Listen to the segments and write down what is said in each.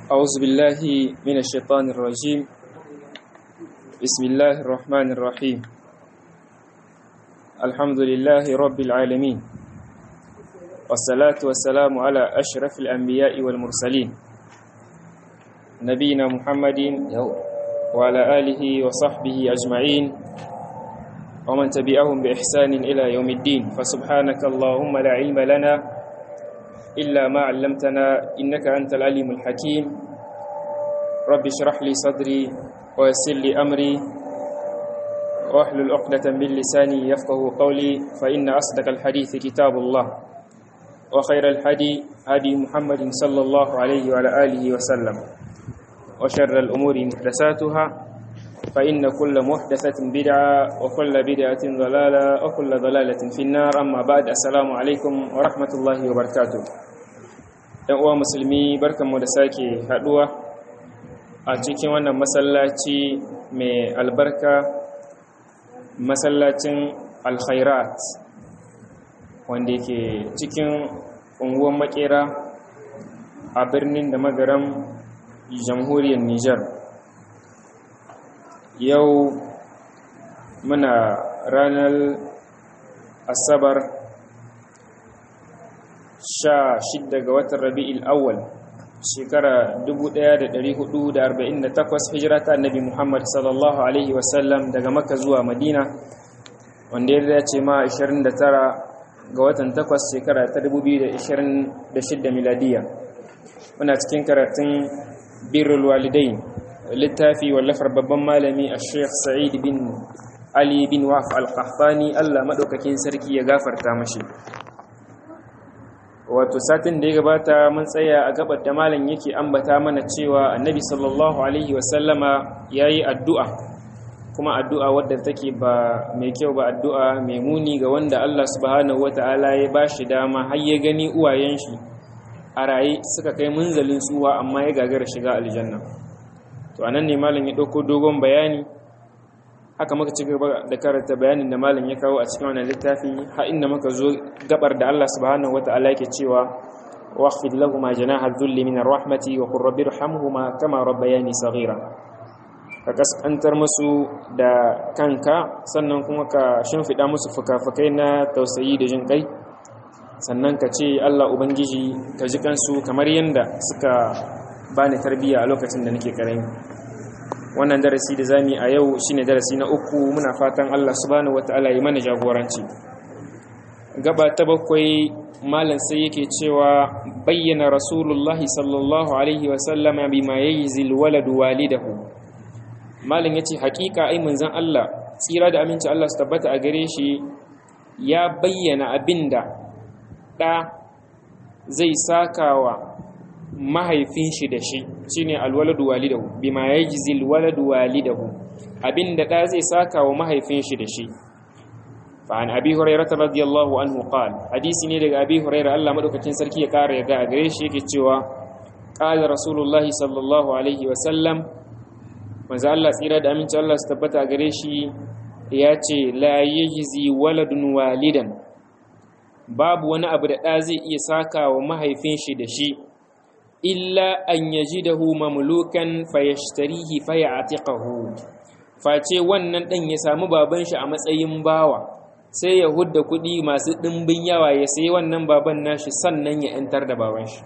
أعوذ بالله من الشيطان الرجيم بسم الله الرحمن الرحيم الحمد لله رب العالمين والصلاة والسلام على أشرف الأنبياء والمرسلين نبينا محمد وعلى آله وصحبه أجمعين ومن تبعهم بإحسان إلى يوم الدين فسبحانك اللهم لا علم لنا إلا ما علمتنا إنك أنت العليم الحكيم رب اشرح لي صدري ويسر لي أمري واحلل عقدة من لساني يفقه قولي فإن أصدق الحديث كتاب الله وخير الحدي هدي محمد صلى الله عليه وعلى آله وسلم وشر الأمور محدثاتها فإن كل محدثة بدعة وكل بدعة ضلالة وكل ضلالة في النار أما بعد السلام عليكم ورحمة الله وبركاته ‘yan uwa musulmi barkanmu da sake haɗuwa a cikin wannan masallaci mai albarka masallacin alkhairat wanda yake cikin unguwan makera a birnin da magaram jamhuriyar Nijar. yau muna ranar asabar sha shidda ga watan rabi'il awwal shekara 1448 hijira ta annabi muhammad sallallahu alaihi wasallam daga makka zuwa madina wanda ya dace ma 29 ga watan 8 shekara ta 2026 miladiya muna cikin karatun birrul walidain littafi wallafar babban malami a sheikh sa'id bin ali bin waf al-qahtani allah maɗaukakin sarki ya gafarta mashi wato satin da ya gabata mun tsaya a gabar da malam yake ambata mana cewa annabi sallallahu alaihi wasallama ya yi addu'a kuma addu'a wadda take ba mai kyau ba addu'a mai muni ga wanda allah subhanahu wata'ala ya ba shi dama har ya gani uwayen shi a raye suka kai munzalin tsuwa amma ya gagara shiga aljanna to anan ne malam ya dauko dogon bayani haka muka ci gaba da karanta bayanin da malam ya kawo a cikin wannan littafi har inda muka zo gabar da Allah subhanahu wataala yake cewa waqfid lahum janaha dhulli min arrahmati wa qur rabbi irhamhuma kama rabbayani saghira ka kasantar musu da kanka sannan kuma ka shimfida musu fukafukai na tausayi da jin kai sannan ka ce Allah ubangiji ka ji kansu kamar yanda suka bani tarbiyya a lokacin da nake karami wannan darasi da zami a yau shine darasi na uku muna fatan Allah subhanahu wataala ya mana jagoranci gaba ta bakwai malam sai yake cewa bayyana rasulullahi sallallahu alaihi wa sallama bima yajzil waladu walidahu malam yace hakika ai manzon Allah tsira da aminci Allah su tabbata a gare shi ya bayyana abinda da zai sakawa mahaifin shi da shi shine alwaladu walidahu bima yajzi alwaladu walidahu abinda da zai saka wa mahaifin shi da shi fa an abi hurairah radiyallahu anhu qala hadisi ne daga abi hurairah Allah madaukakin sarki ya kare ga gare shi yake cewa qala rasulullahi sallallahu alaihi wa sallam manzo Allah tsira da aminci Allah su tabbata gare shi ya ce la yajzi waladun walidan babu wani abu da ɗa zai iya saka wa mahaifin shi da shi illa an yajidahu mamlukan fayashtarihi fayatiqahu face wannan dan ya samu baban shi a matsayin bawa sai ya hudda kuɗi masu ɗimbin yawa ya sayi wannan baban nashi sannan ya yantar da baban shi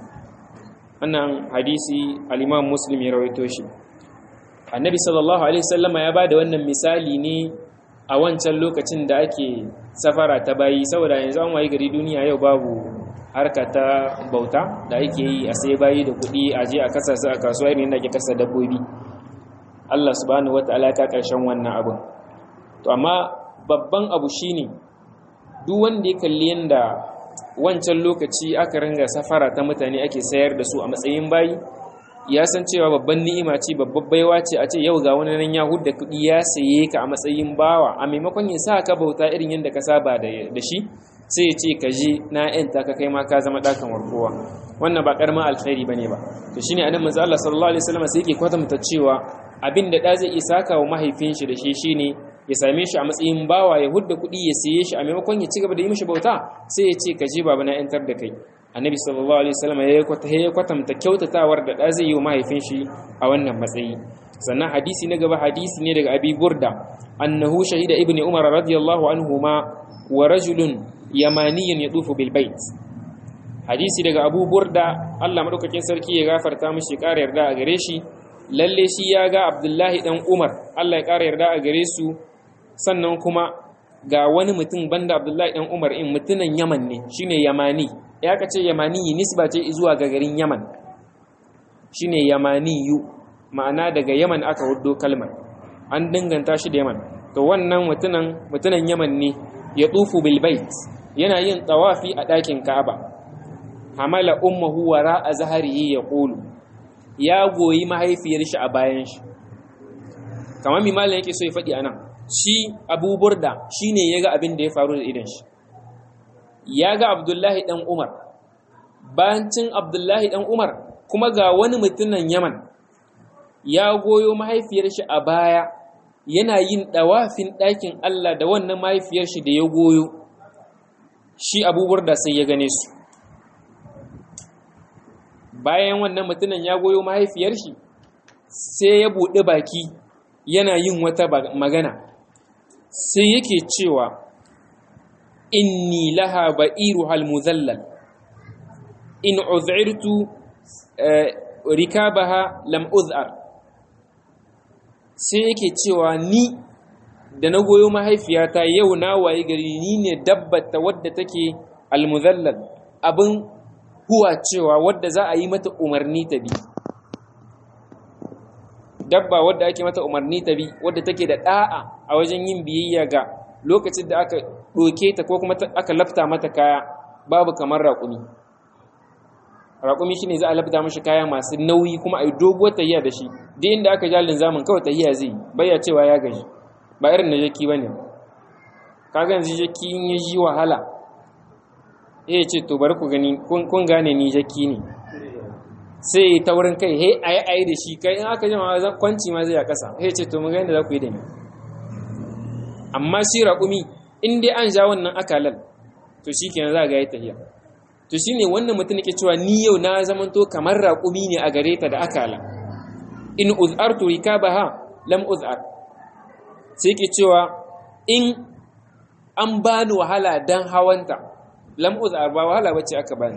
wannan hadisi al-Imam Muslim ya rawaito shi Annabi sallallahu alaihi wasallama ya bada wannan misali ne a wancan lokacin da ake safara ta bayi saboda yanzu an wayi gari duniya yau babu harka ta bauta da ake yi a sai bayi da kuɗi a je a kasa su a kasuwa irin da ake kasa dabbobi Allah subhanahu wataala ka karshen wannan abin to amma babban abu shine duk wanda ya kalli yanda wancan lokaci aka ringa safara ta mutane ake sayar da su a matsayin bayi ya san cewa babban ni'ima ce babbar baiwa ce a ce yau ga wani nan ya hudda kuɗi ya saye ka a matsayin bawa a maimakon ya sa ka bauta irin yadda ka saba da shi sai ya ce ka je na yanta ka kai ma ka zama ɗakan warkowa wannan ba ƙaramin alkhairi bane ba to shine annabi manzo Allah sallallahu alaihi wasallam sai yake kwatanta cewa abin da da zai iya saka wa mahaifin shi da shi shine ya same shi a matsayin bawa ya hudda kuɗi ya siye shi a maimakon ya ci gaba da yi mishi bauta sai ya ce ka je baba na yantar da kai annabi sallallahu alaihi wasallam ya kwatanta kyautatawar da da zai yi wa mahaifin shi a wannan matsayi sannan hadisi na gaba hadisi ne daga abi burda annahu shahida ibn umar radiyallahu anhuma wa rajulun yamaniyun yadufu bil bait hadisi daga abu burda Allah madaukakin sarki ya gafarta mishi ƙara yarda a gare shi lalle shi ya ga abdullahi dan umar Allah ya ƙara yarda a gare su sannan kuma ga wani mutum banda abdullahi dan umar in mutunan yaman ne shine yamani ya kace yamani nisba ce zuwa ga garin yaman shine yamaniyu ma'ana daga yaman aka huddo kalmar an dinganta shi da yaman to wannan mutunan mutunan yaman ne ya tufu bil bait yana yin tawafi a ɗakin ka'aba hamala ummuhu wara a zaharihi ya qulu ya goyi mahaifiyar shi a bayan shi kamar mimalin yake so ya faɗi anan shi abu burda shine yaga abin da ya faru da idan shi ya ga abdullahi dan umar bayancin abdullahi dan umar kuma ga wani mutumin yaman ya goyo mahaifiyar shi a baya yana yin ɗawafin ɗakin Allah da wannan mahaifiyar shi da ya goyo shi abubuwar da sai ya gane su bayan wannan mutumin ya goyo mahaifiyar shi sai ya buɗe baki yana yin wata magana sai yake cewa inni laha ba'iru hal muzallal in uz'irtu rikabaha lam uz'ar sai yake cewa ni da na goyo mahaifiyata yau na waye gari ni ne dabbata wadda take almuzallal abin huwa cewa wadda za a yi mata umarni ta bi dabba wadda ake mata umarni ta bi wadda take da da'a a wajen yin biyayya ga lokacin da aka ɗoke ta ko kuma aka lafta mata kaya babu kamar raƙumi raƙumi shine za a labda mashi kaya masu nauyi kuma a yi doguwar tahiya da shi duk inda aka jalin zamun kawai tahiya zai baya cewa ya gaji ba irin na jaki bane kaga yanzu jaki in ya ji wahala eh ce to bari ku gani kun gane ni jaki ne sai ta wurin kai he ayi ayi da shi kai in aka jima kwanci ma zai a kasa he ce to mu ga yadda za ku yi da ni amma shi raƙumi in dai an ja wannan akalan to shikenan za ga yi tahiya to shine wannan mutum yake cewa ni yau na zamanto kamar raƙumi ne a gare ta da akala in uz'artu rikabaha lam uz'ar sai yake cewa in an bani wahala dan hawanta lam uz'ar ba wahala bace aka bani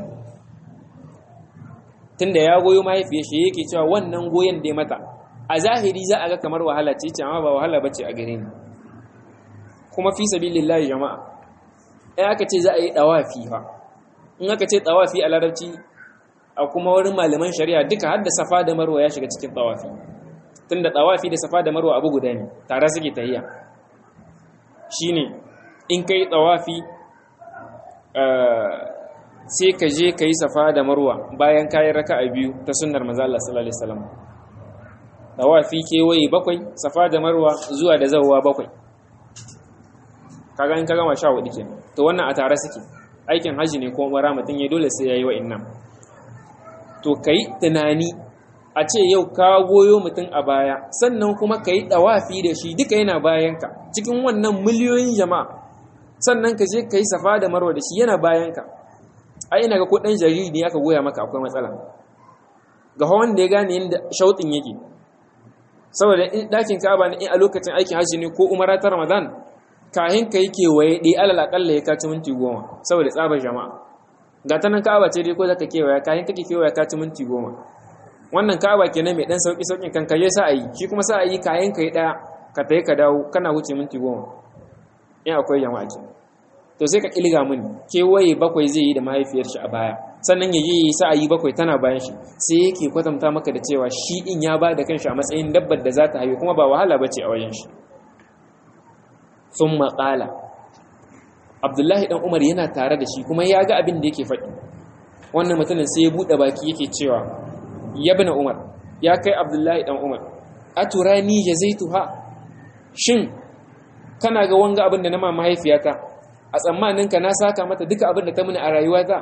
tunda ya goyo mahaifiyar shi yake cewa wannan goyen da mata a zahiri za a ga kamar wahala ce ce amma ba wahala bace a gare ni kuma fi sabilillahi jama'a in aka ce za a yi dawafi fa in aka ce tawafi a larabci a kuma wurin malaman shari'a duka har da safa da marwa ya shiga cikin tawafi tunda tawafi da safa da marwa abu guda ne tare suke tahiya shine in kai tawafi sai ka je ka yi safa da marwa bayan kayan raka'a biyu ta sunnar manzo Allah sallallahu alaihi wasallam tawafi kewaye bakwai safa da marwa zuwa da zawwa bakwai kaga in ka gama sha hudu kenan to wannan a tare suke aikin haji ne ko umara mutum ya dole sai yayi wa'annan to kai tunani a ce yau ka goyo mutum a baya sannan kuma kai dawafi da shi duka yana bayanka cikin wannan miliyoyin jama'a sannan ka je kai safa da marwa da shi yana bayanka ai ina ga ko dan jariri ne aka goya maka akwai matsala ga hawan da ya gane yadda shautin yake saboda dakin Ka'aba ne a lokacin aikin haji ne ko umara ta Ramadan kahin ka yi kewaye ɗi alal aƙalla ya kaci minti goma saboda tsabar jama'a ga ta nan ka'aba ce dai ko zaka kewaya kahin kake kewaya kaci minti goma wannan ka'aba kenan mai ɗan sauƙi sauƙin kan kaje sa a yi shi kuma sa a yi kayan ka yi ɗaya ka tayi ka dawo kana wuce minti goma in akwai jama'a ke to sai ka ƙilga mini kewaye bakwai zai yi da mahaifiyar shi a baya sannan ya je sa a yi bakwai tana bayan shi sai yake kwatanta maka da cewa shi ɗin ya ba da kanshi a matsayin dabbar da za ta haihu kuma ba wahala ba ce a wajen shi sun maƙala abdullahi ɗan umar yana tare da shi kuma ya ga abin da yake faɗi wannan mutumin sai ya buɗe baki yake cewa ya bi umar ya kai abdullahi ɗan umar a turani ya zai tuha shin kana ga wanga abin da na ma mahaifiyata a tsammaninka na saka mata duka abin da ta mini a rayuwata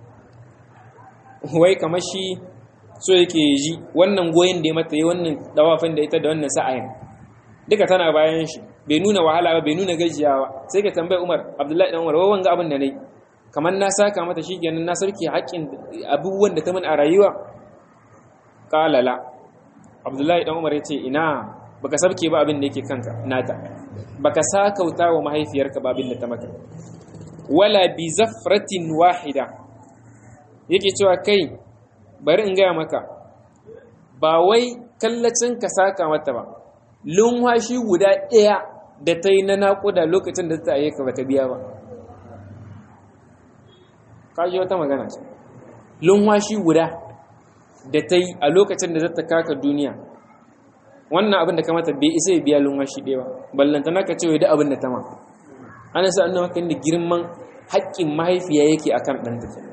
wai kamar shi so yake ji wannan goyon da ya mata yi wannan dawafin da ita da wannan sa'ayin duka tana bayan shi bai nuna wahala ba bai nuna gajiyawa sai ka tambayi Umar Abdullahi dan Umar wai wanga abin da nayi kamar na saka mata shi kenan na sarki haƙƙin abubuwan da ta min a rayuwa ƙalala abdullahi dan umar ya ce ina baka sabke ba abin da yake kanka nata baka sakauta wa mahaifiyarka ba abin da ta maka wala bi zafratin wahida yake cewa kai bari in gaya maka ba wai kallacin ka saka mata ba lunwashi guda ɗaya da ta yi na naƙuda lokacin da ta ayyuka ba ta biya ba kaji wata magana ce lunwashi guda da ta yi a lokacin da za ta kaka duniya wannan abin da kamata bai isa ya biya lunwashi ɗaya ba ballanta naka cewa da abin da ta ma ana sa annawa kan da girman haƙƙin mahaifiya yake akan ɗanta ke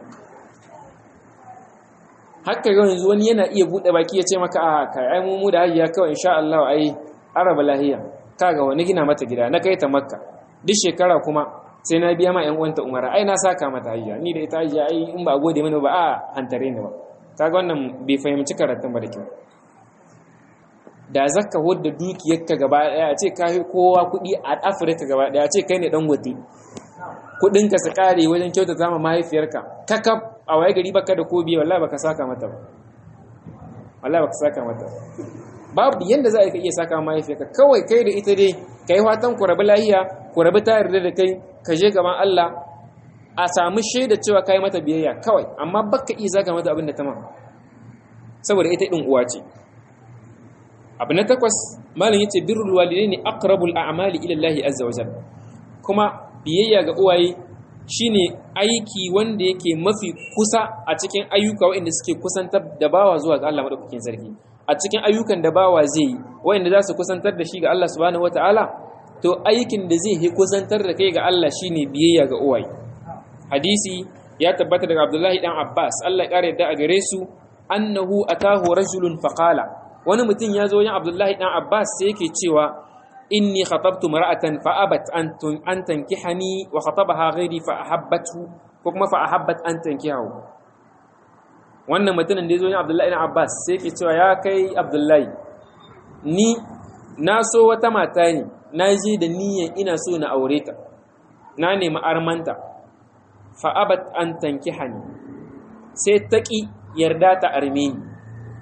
haka yau yanzu wani yana iya buɗe baki ya ce maka a kai ai mu da hajiya kawai insha Allah ai araba lahiya kaga wani gina mata gida na kai ta makka duk shekara kuma sai na biya ma ƴan uwanta umara ai na saka mata hajiya ni da ita hajiya ai in ba a gode mana ba a hantare ni ba kaga wannan bai fahimci karatun ba da kyau da zaka hodda dukiyarka gaba daya a ce kai kowa kuɗi a Afirka gaba daya a ce kai ne dan gote kuɗinka su kare wajen kyautata ma mahaifiyarka kakaf a waye gari baka da ko biye wallahi baka saka mata ba wallahi baka saka mata babu yanda za a iya saka mahaifiyarka kawai kai da ita dai kai fatan ku rabu lahiya ku rabu ta yarda da kai ka je gaban Allah a samu shaida cewa kai mata biyayya kawai amma baka iya saka mata abin da ta ma saboda ita din uwa ce abu na takwas malam yace birrul walidaini aqrabul a'mali ila Allah azza wa jalla kuma biyayya ga uwaye shine aiki wanda yake mafi kusa a cikin ayyuka waɗanda suke kusantar da bawa zuwa ga Allah madaukakin sarki a cikin ayyukan da bawa zai yi waɗanda za su kusantar da shi ga Allah subhanahu wataala to aikin da zai yi kusantar da kai ga Allah shine biyayya ga uwaye hadisi ya tabbata daga Abdullahi dan Abbas Allah ya kare da a gare su annahu atahu rajulun faqala wani mutum ya zo wajen Abdullahi dan Abbas sai yake cewa inni khatabtu mar'atan fa abat an an tankihani wa khatabaha ghairi fa ahabbathu ko kuma fa ahabbat an tankihahu wannan mutumin da yazo ne Abdullahi ibn Abbas sai yake cewa ya kai Abdullahi ni na so wata mata ne na je da niyyar ina so na aure ta na nemi armanta fa abat an tankihani sai taki yarda ta arme ni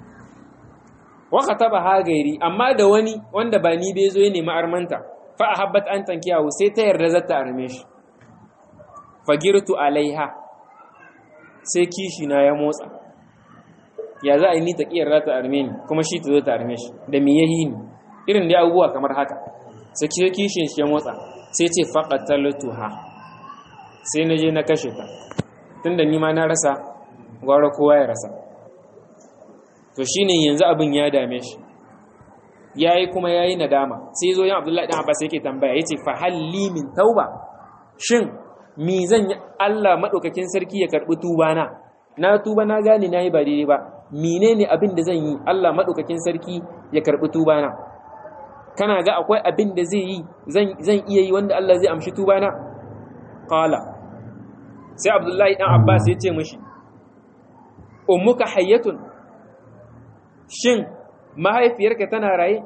waka taba hagairi amma da wani wanda ba ni bai zo ya nemi armanta fa ahabbat an tankiyahu sai ta yarda zata arme shi fagirtu alaiha sai kishi na ya motsa ya za a yi ni ta kiyar ta arme ni kuma shi ta zo ta arme shi da me yahi ni irin da abubuwa kamar haka sai kishin shi ya motsa sai ce faqataltuha sai na je na kashe ta tunda ni ma na rasa gwara kowa ya rasa to shine yanzu abin ya dame shi yayi kuma yayi nadama sai zo yan Abdullahi dan Abbas yake tambaya yace fa halli min tauba shin mi zan yi Allah madaukakin sarki ya karbi tuba na na tuba na gane nayi ba daidai ba menene abin da zan yi Allah madaukakin sarki ya karbi tuba na kana ga akwai abin da zai yi zan zan iya yi wanda Allah zai amshi tuba na qala sai Abdullahi dan Abbas yace mishi ummuka hayyatun shin mahaifiyarka tana raye?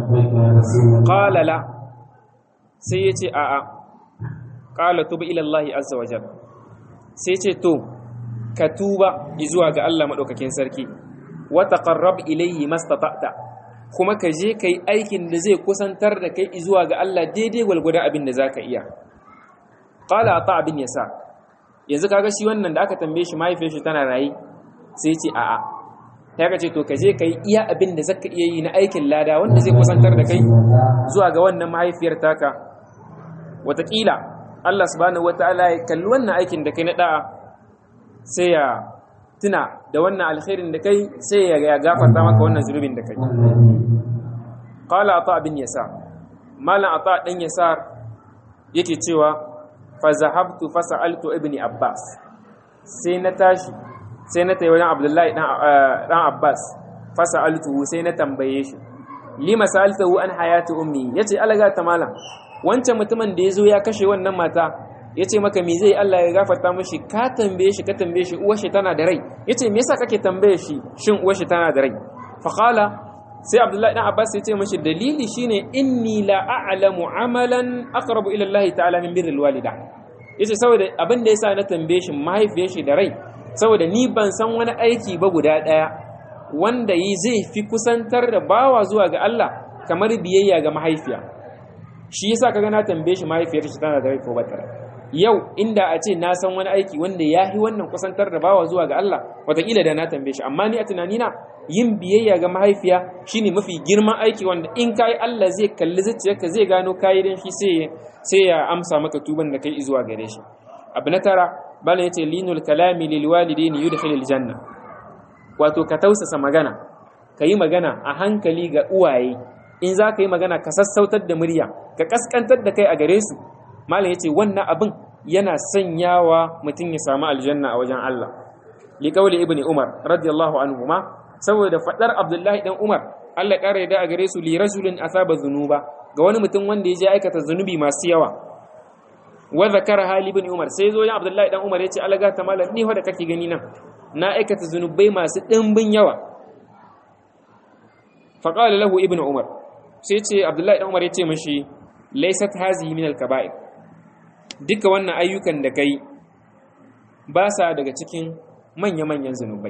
ƙalala sai ya ce a'a ƙala tuba ilallahi azza wajen sai ce to ka tuba zuwa ga Allah maɗaukakin sarki wata ƙarrab ilayhi mastata'ta kuma ka je ka yi aikin da zai kusantar da kai zuwa ga Allah daidai gwalgwada abin da za ka iya ƙala ta abin ya sa yanzu kaga shi wannan da aka tambaye shi mahaifiyar shi tana raye sai ce a'a ya ka ce to ka je ka yi iya abin da zaka iya yi na aikin lada wanda zai kusantar da kai zuwa ga wannan mahaifiyar taka watakila Allah subhanahu wataala ya kalli wannan aikin da kai na da'a sai ya tuna da wannan alkhairin da kai sai ya gafarta maka wannan zunubin da kai qala ata bin yasa malam ata dan yasar yake cewa fa zahabtu fa sa'altu ibni abbas sai na tashi sai na tayi wajen abdullahi dan abbas fasa altuhu sai na tambaye shi lima sa'altahu an hayati ummi yace alaga ta malam wancan mutumin da yazo ya kashe wannan mata yace maka me zai Allah ya gafarta mishi ka tambaye shi ka tambaye shi uwar shi tana da rai yace me yasa kake tambaye shi shin uwar shi tana da rai fa qala sai abdullahi dan abbas yace mishi dalili shine inni la a'lamu amalan aqrabu ila Allah ta'ala min birril walida yace saboda abin da yasa na tambaye shi mahaifiyar shi da rai saboda ni ban san wani aiki ba guda daya wanda yi zai fi kusantar da bawa zuwa ga Allah kamar biyayya ga mahaifiya shi yasa kaga na tambaye shi mahaifiyar shi tana da rai ko bata yau inda a ce na san wani aiki wanda ya fi wannan kusantar da bawa zuwa ga Allah wataƙila da na tambaye shi amma ni a tunanina yin biyayya ga mahaifiya shine mafi girman aiki wanda in kai Allah zai kalli zuciyarka zai gano kayi dan shi sai sai ya amsa maka tuban da kai zuwa gare shi abu na tara bala yace linul kalami lil walidaini yudkhilul janna wato ka tausasa magana ka yi magana a hankali ga uwaye in za ka yi magana ka sassautar da murya ka kaskantar da kai a gare su malam yace wannan abin yana sanyawa mutum ya samu aljanna a wajen Allah liqauli ibni umar radiyallahu anhu ma saboda fadar abdullahi dan umar Allah ƙara yadda a gare su li rajulin asaba zunuba ga wani mutum wanda ya je aikata zunubi masu yawa wa zakara hali ibn umar sai zo ya abdullahi dan umar yace Allah ta malam ni da kake gani nan na aikata zunubai masu dimbin yawa fa qala lahu ibn umar sai ce abdullahi dan umar yace mishi laysat hazihi min al-kaba'ir duka wannan ayyukan da kai ba sa daga cikin manya-manyan zunubai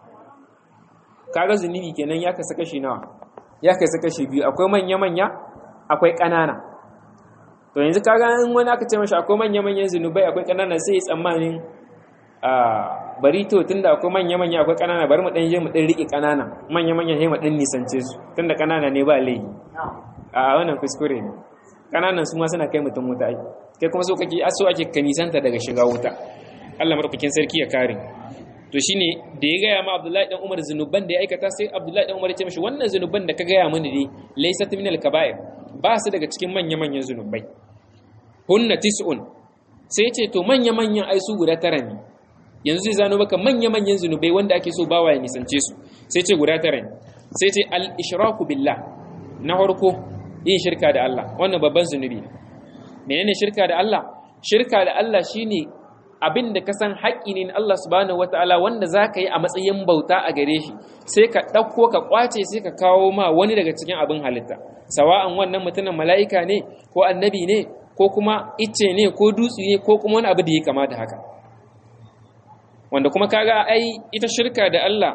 kaga zunubi kenan ya kasa kashi nawa ya kasa kashi biyu akwai manya-manya akwai ƙanana to yanzu kaga in wani aka ce mashi akwai manya-manyan zunubai akwai ƙanana sai tsammanin a bari to tunda akwai manya-manya akwai ƙanana bari mu dan je mu dan rike ƙanana manya-manya sai mu dan nisance su tunda ƙanana ne ba laifi a wannan kuskure ne ƙananan su ma suna kai mutum wuta ai kai kuma so kake so ake kanisanta daga shiga wuta Allah madaukakin sarki ya kare to shine da ya gaya ma Abdullahi dan Umar zunuban da ya aikata sai Abdullahi dan Umar ya ce mishi wannan zunuban da ka gaya mini dai laysat min al-kaba'ir ba su daga cikin manya manyan zunubai hunna tis'un sai ce to manya manyan ai su guda tara ne yanzu zai zano maka manya manyan zunubai wanda ake so bawa ya nisance su sai ce guda tara ne sai ce al-ishraku billah na farko yin shirka da Allah wannan babban zunubi ne menene shirka da Allah shirka da Allah shine abin da ka san haƙƙi ne Allah subhanahu wata'ala wanda za ka yi a matsayin bauta a gare shi sai ka ɗauko ka ƙwace sai ka kawo ma wani daga cikin abin halitta sawa'an wannan mutumin mala'ika ne ko annabi ne ko kuma icce ne ko dutse ne ko kuma wani abu da ya kama da haka wanda kuma kaga ai ita shirka da Allah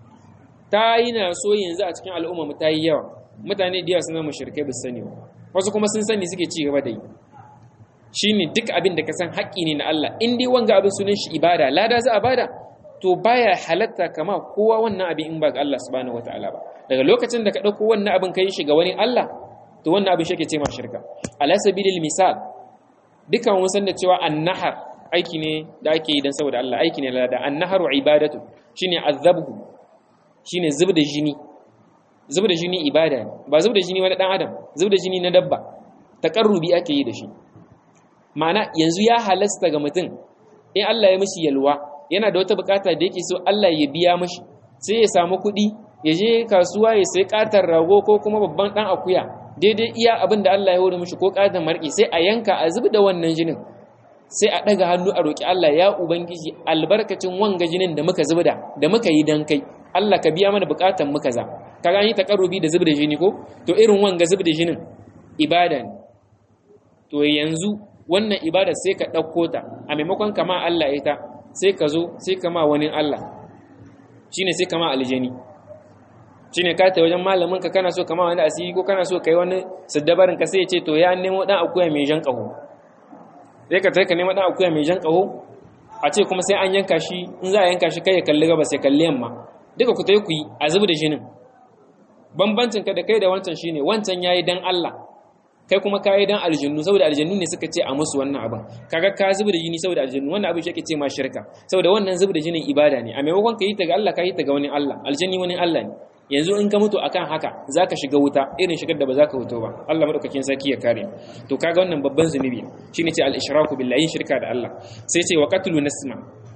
ta yi na so yanzu a cikin al'umma mu ta yi yawa mutane da yawa sun zama shirkai ba su sani ba wasu kuma sun sani suke ci gaba da yi shine duk abin da ka san haƙƙi ne na Allah in dai wanga abin sunan shi ibada lada za a bada to baya halatta kama kowa wannan abin in ba ga Allah subhanahu wataala ba daga lokacin da ka ɗauko wannan abin kai shi ga wani Allah to wannan abin shi ke ce ma shirka ala sabilil misal dukan mun san da cewa annahar aiki ne da ake yi dan saboda Allah aiki ne lada annaharu ibadatu shine azabhu shine zubda jini zubda jini ibada ne ba zubda jini wani dan adam zubda jini na dabba takarrubi ake yi da shi ma'ana yanzu ya halasta ga mutum in Allah ya mishi yalwa yana da wata bukata da yake so Allah ya biya mishi sai ya samu kuɗi ya je kasuwa ya sai katar rago ko kuma babban dan akuya daidai iya abin da Allah ya hore mishi ko katar marki sai a yanka a zubi da wannan jinin sai a daga hannu a roki Allah ya ubangiji albarkacin wanga jinin da muka zubda da muka yi dan kai Allah ka biya mana bukatan muka za kaga an yi takarrubi da zubda jini ko to irin wanga zubda jinin ibada ne to yanzu wannan ibada sai ka ɗauko ta a maimakon kama Allah ita sai ka zo sai kama wani Allah shine sai kama aljani shine ka ta wajen malamin ka kana so kama wani asiri ko kana so kai wani saddabarin ka sai ya ce to ya nemo dan akuya mai jan kaho sai ka ka nemo dan akuya mai jan kaho a ce kuma sai an yanka shi in za a yanka shi kai ya kalli gaba sai kalli yamma duka ku tai ku yi a zubi da jinin bambancin ka da kai da wancan shine wancan yayi dan Allah kai kuma kayi dan aljannu saboda aljannu ne suka ce a musu wannan abin kaga ka zuba da jini saboda aljannu wannan abin shi ake ce ma shirka saboda wannan zuba da jinin ibada ne a maimakon ka yi ta ga Allah ka yi ta ga wani Allah aljanni wani Allah ne yanzu in ka mutu akan haka zaka shiga wuta irin shigar da ba za ka wuto ba Allah madaukakin sarki ya kare to kaga wannan babban zunubi shine ce al-ishraku billahi shirka da Allah sai ce wa qatlu nasma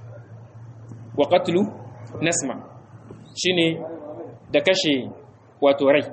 wa qatlu nasma shine da kashe wato rai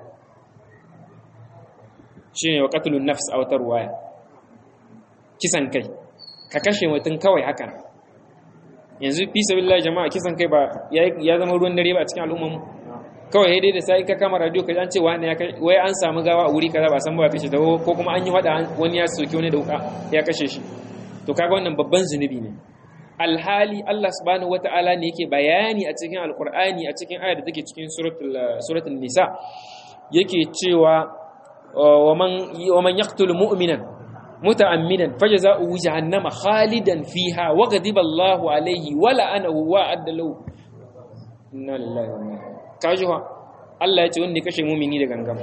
shine wa qatlun nafs a wata ruwaya kisan kai ka kashe mutum kawai haka yanzu fi sabilillah jama'a kisan kai ba ya zama ruwan dare ba a cikin al'ummar mu kawai dai da sai ka kama radio ka an ce wani ya kai wai an samu gawa a wuri kaza ba san ba kashe ta ko kuma an yi wada wani ya soki wani da wuka ya kashe shi to to kaga wannan babban zunubi ne alhali Allah subhanahu wata'ala ne yake bayani a cikin alkur'ani a cikin ayar da take cikin suratul nisa yake cewa wa man yaqtul mu'minan muta'ammidan fajza'uhu jahannama khalidan fiha wa ghadiba Allahu alayhi wa la'anahu wa adda lahu inna lillahi wa inna ilaihi kajuwa Allah ya ce wanda kashe mu'mini da gangama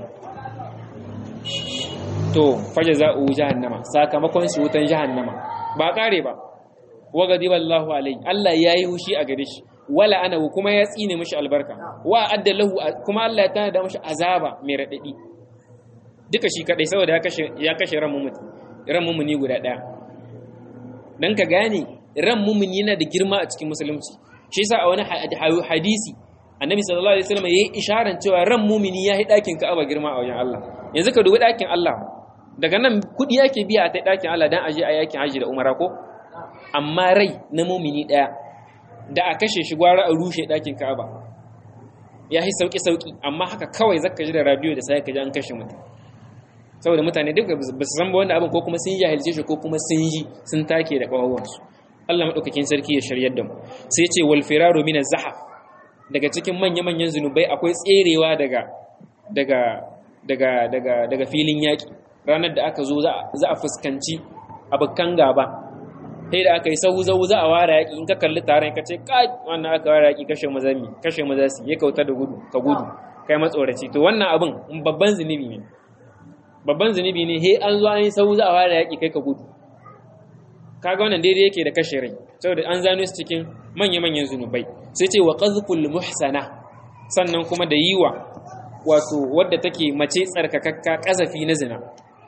to fajza'uhu jahannama sakamakon shi wutan jahannama ba kare ba wa ghadiba Allahu alayhi Allah yayi hushi a gare shi wala ana kuma ya tsine mishi albarka wa adda lahu kuma Allah ya tana da mishi azaba mai radadi duka shi kadai saboda ya kashe ya kashe ran mumuni ran mumuni guda daya dan ka gane ran mumuni yana da girma a cikin musulunci shi yasa a wani hadisi annabi sallallahu alaihi wasallam yayi isharar cewa ran mumuni ya yi dakin Ka'aba girma a wajen Allah yanzu ka dubi dakin Allah daga nan kudi yake biya a ta dakin Allah dan aje a yakin haji da umara ko amma rai na mumini daya da a kashe shi gwara a rushe dakin Ka'aba ya yi sauki sauki amma haka kawai zaka ji da radio da sai ka ji an kashe mutum saboda mutane duka ba su san ba wanda abin ko kuma sun jahilce shi ko kuma sun yi sun take da kawawansu Allah madaukakin sarki ya shiryar da mu sai ya ce wal firaru min az-zahaf daga cikin manya-manyan zunubai akwai tserewa daga daga daga daga daga filin yaki ranar da aka zo za a fuskanci abukan gaba sai da aka yi sahu zahu za a ware yaki in ka kalli taron ka ce kai wannan aka ware yaki kashe mazami kashe mazasi ya kauta da gudu ka gudu kai matsoraci to wannan abin babban zunubi ne babban zunubi ne he an zo an yi sahu za a ware yaki kai ka gudu kaga wannan daidai yake da kashe rai saboda an zano su cikin manya-manyan zunubai sai ce wa qazful muhsana sannan kuma da yiwa wato wadda take mace tsarkakakka kazafi na zina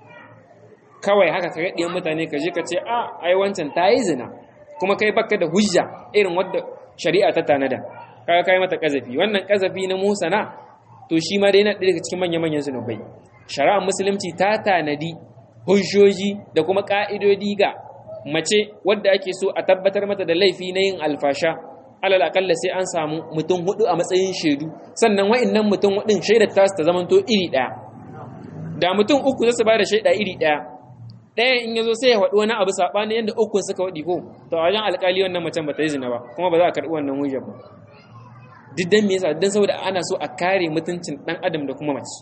kawai haka ka gaɗiyan mutane ka je ka ce a ai wancan ta yi zina kuma kai baka da hujja irin wadda shari'a ta tanada kaga kai mata kazafi wannan kazafi na musana to shi ma dai yana daga cikin manya-manyan zunubai shari'ar musulunci ta tanadi hujjoji da kuma ka'idodi ga mace wadda ake so a tabbatar mata da laifi na yin alfasha alal akalla sai an samu mutum hudu a matsayin shaidu sannan wa'annan mutum hudun shaidar tasu ta zamanto iri daya da mutum uku zasu ba da shaida iri daya ɗayan in yazo sai ya faɗi wani abu saɓani yadda ukun suka waɗi ko to a wajen alƙali wannan macen ba ta yi zina ba kuma ba za a karɓi wannan hujjar ba duk dan me yasa dan saboda ana so a kare mutuncin ɗan adam da kuma mace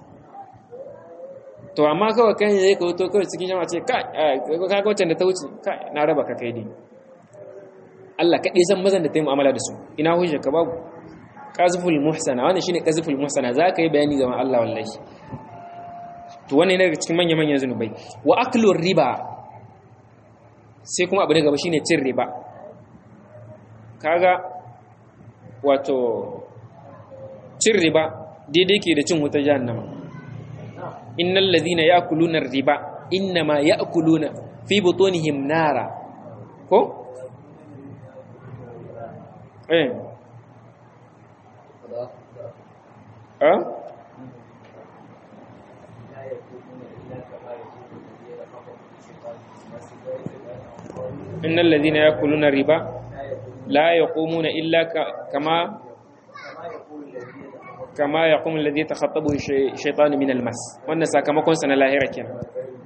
to amma kawai kan yayi ka wuto kawai cikin jama'a ce kai ka ga wacce da ta wuce kai na raba ka kai dai Allah kaɗai san mazan da ta yi mu'amala da su ina hujjar ka babu qazful muhsana wannan shine qazful muhsana za ka yi bayani ga Allah wallahi to wannan ne daga cikin manya manyan zanubai wa aklur riba sai kuma abu da gaba shine cin riba kaga wato cin riba daidai ke da cin wutar jahannama innal ladhina ya'kuluna riba innama ya'kuluna fi butunihim nara ko eh ah innal ladhina ya'kuluna riba la yaqumuna illa kama kama yaqumu alladhi takhattabu shaytanu min almas wannan sakamakon sa na lahira kenan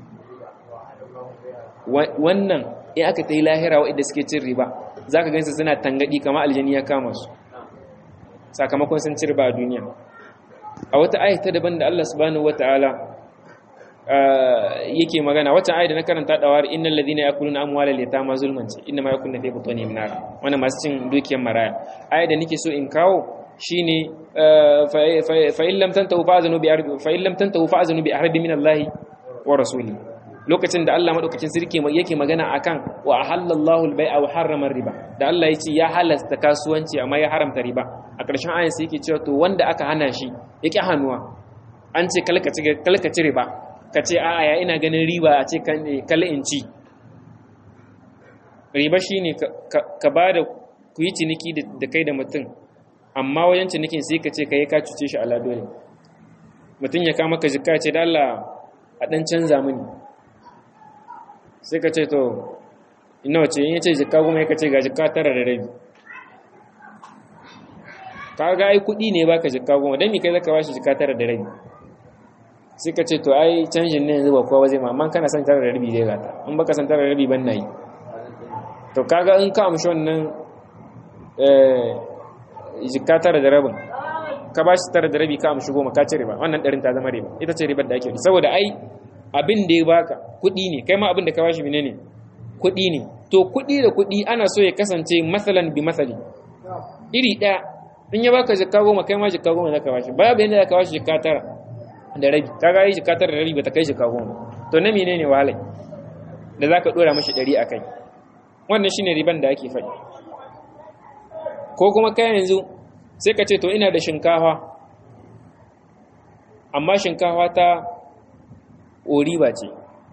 wannan in aka tayi lahira wa'anda suke cin riba zaka gansu suna tangadi kama aljani ya kama su sakamakon sun ci riba a duniya a wata ayata daban da Allah subhanahu wataala yake magana wata ayat da na karanta da war innal ladina yakuluna amwalal yatama zulman ce inna ma yakuluna fi butunihim nar wannan masu cin dukiyar maraya ayat da nake so in kawo shine fa in lam tantahu fa'zanu bi arbi fa in lam tantahu fa'zanu bi arbi min Allah wa rasuli lokacin da Allah madaukakin sirke yake magana akan wa ahallallahu al-bai'a wa harrama riba da Allah yace ya halasta kasuwanci amma ya haramta riba a ƙarshen ayin sai yake cewa to wanda aka hana shi yake hanuwa an ce kalkaci riba ka ce a'a ya ina ganin riba a ce kalli in ci riba shine ka ba da ku yi ciniki da kai da mutum amma wajen cinikin sai ka ce ka yi ka cuce shi ala dole mutum ya kama ka jika ce da Allah a ɗan canza mini sai ka ce to ina wace in ya ce jika kuma ya ka ce ga jika tara da rabi ka ga ai kuɗi ne baka jika goma don mi kai zaka ba shi jika tara da rabi sai ka ce to ai canjin ne yanzu ba kowa zai ma amma kana son tara da rabi zai gata in baka san tara da rabi ban na yi to kaga in ka amshi wannan jikka tara da rabin ka ba shi tara da rabi ka amshi goma ka ci riba wannan ɗarin ta zama riba ita ce ribar da ake saboda ai abin da ya baka kuɗi ne kai ma abin da ka bashi mene ne kuɗi ne to kuɗi da kuɗi ana so ya kasance masalan bi masali iri ɗaya in ya baka jikka goma kai ma jikka goma zaka bashi babu yadda zaka bashi jikka tara da rabi kaga yi jikka tara da rabi bata kai jikka goma to na mene ne wahalai da zaka dora mashi ɗari a kai wannan shine riban da ake faɗi ko kuma kai yanzu sai ka ce to ina da shinkafa amma shinkafa ta oriba ce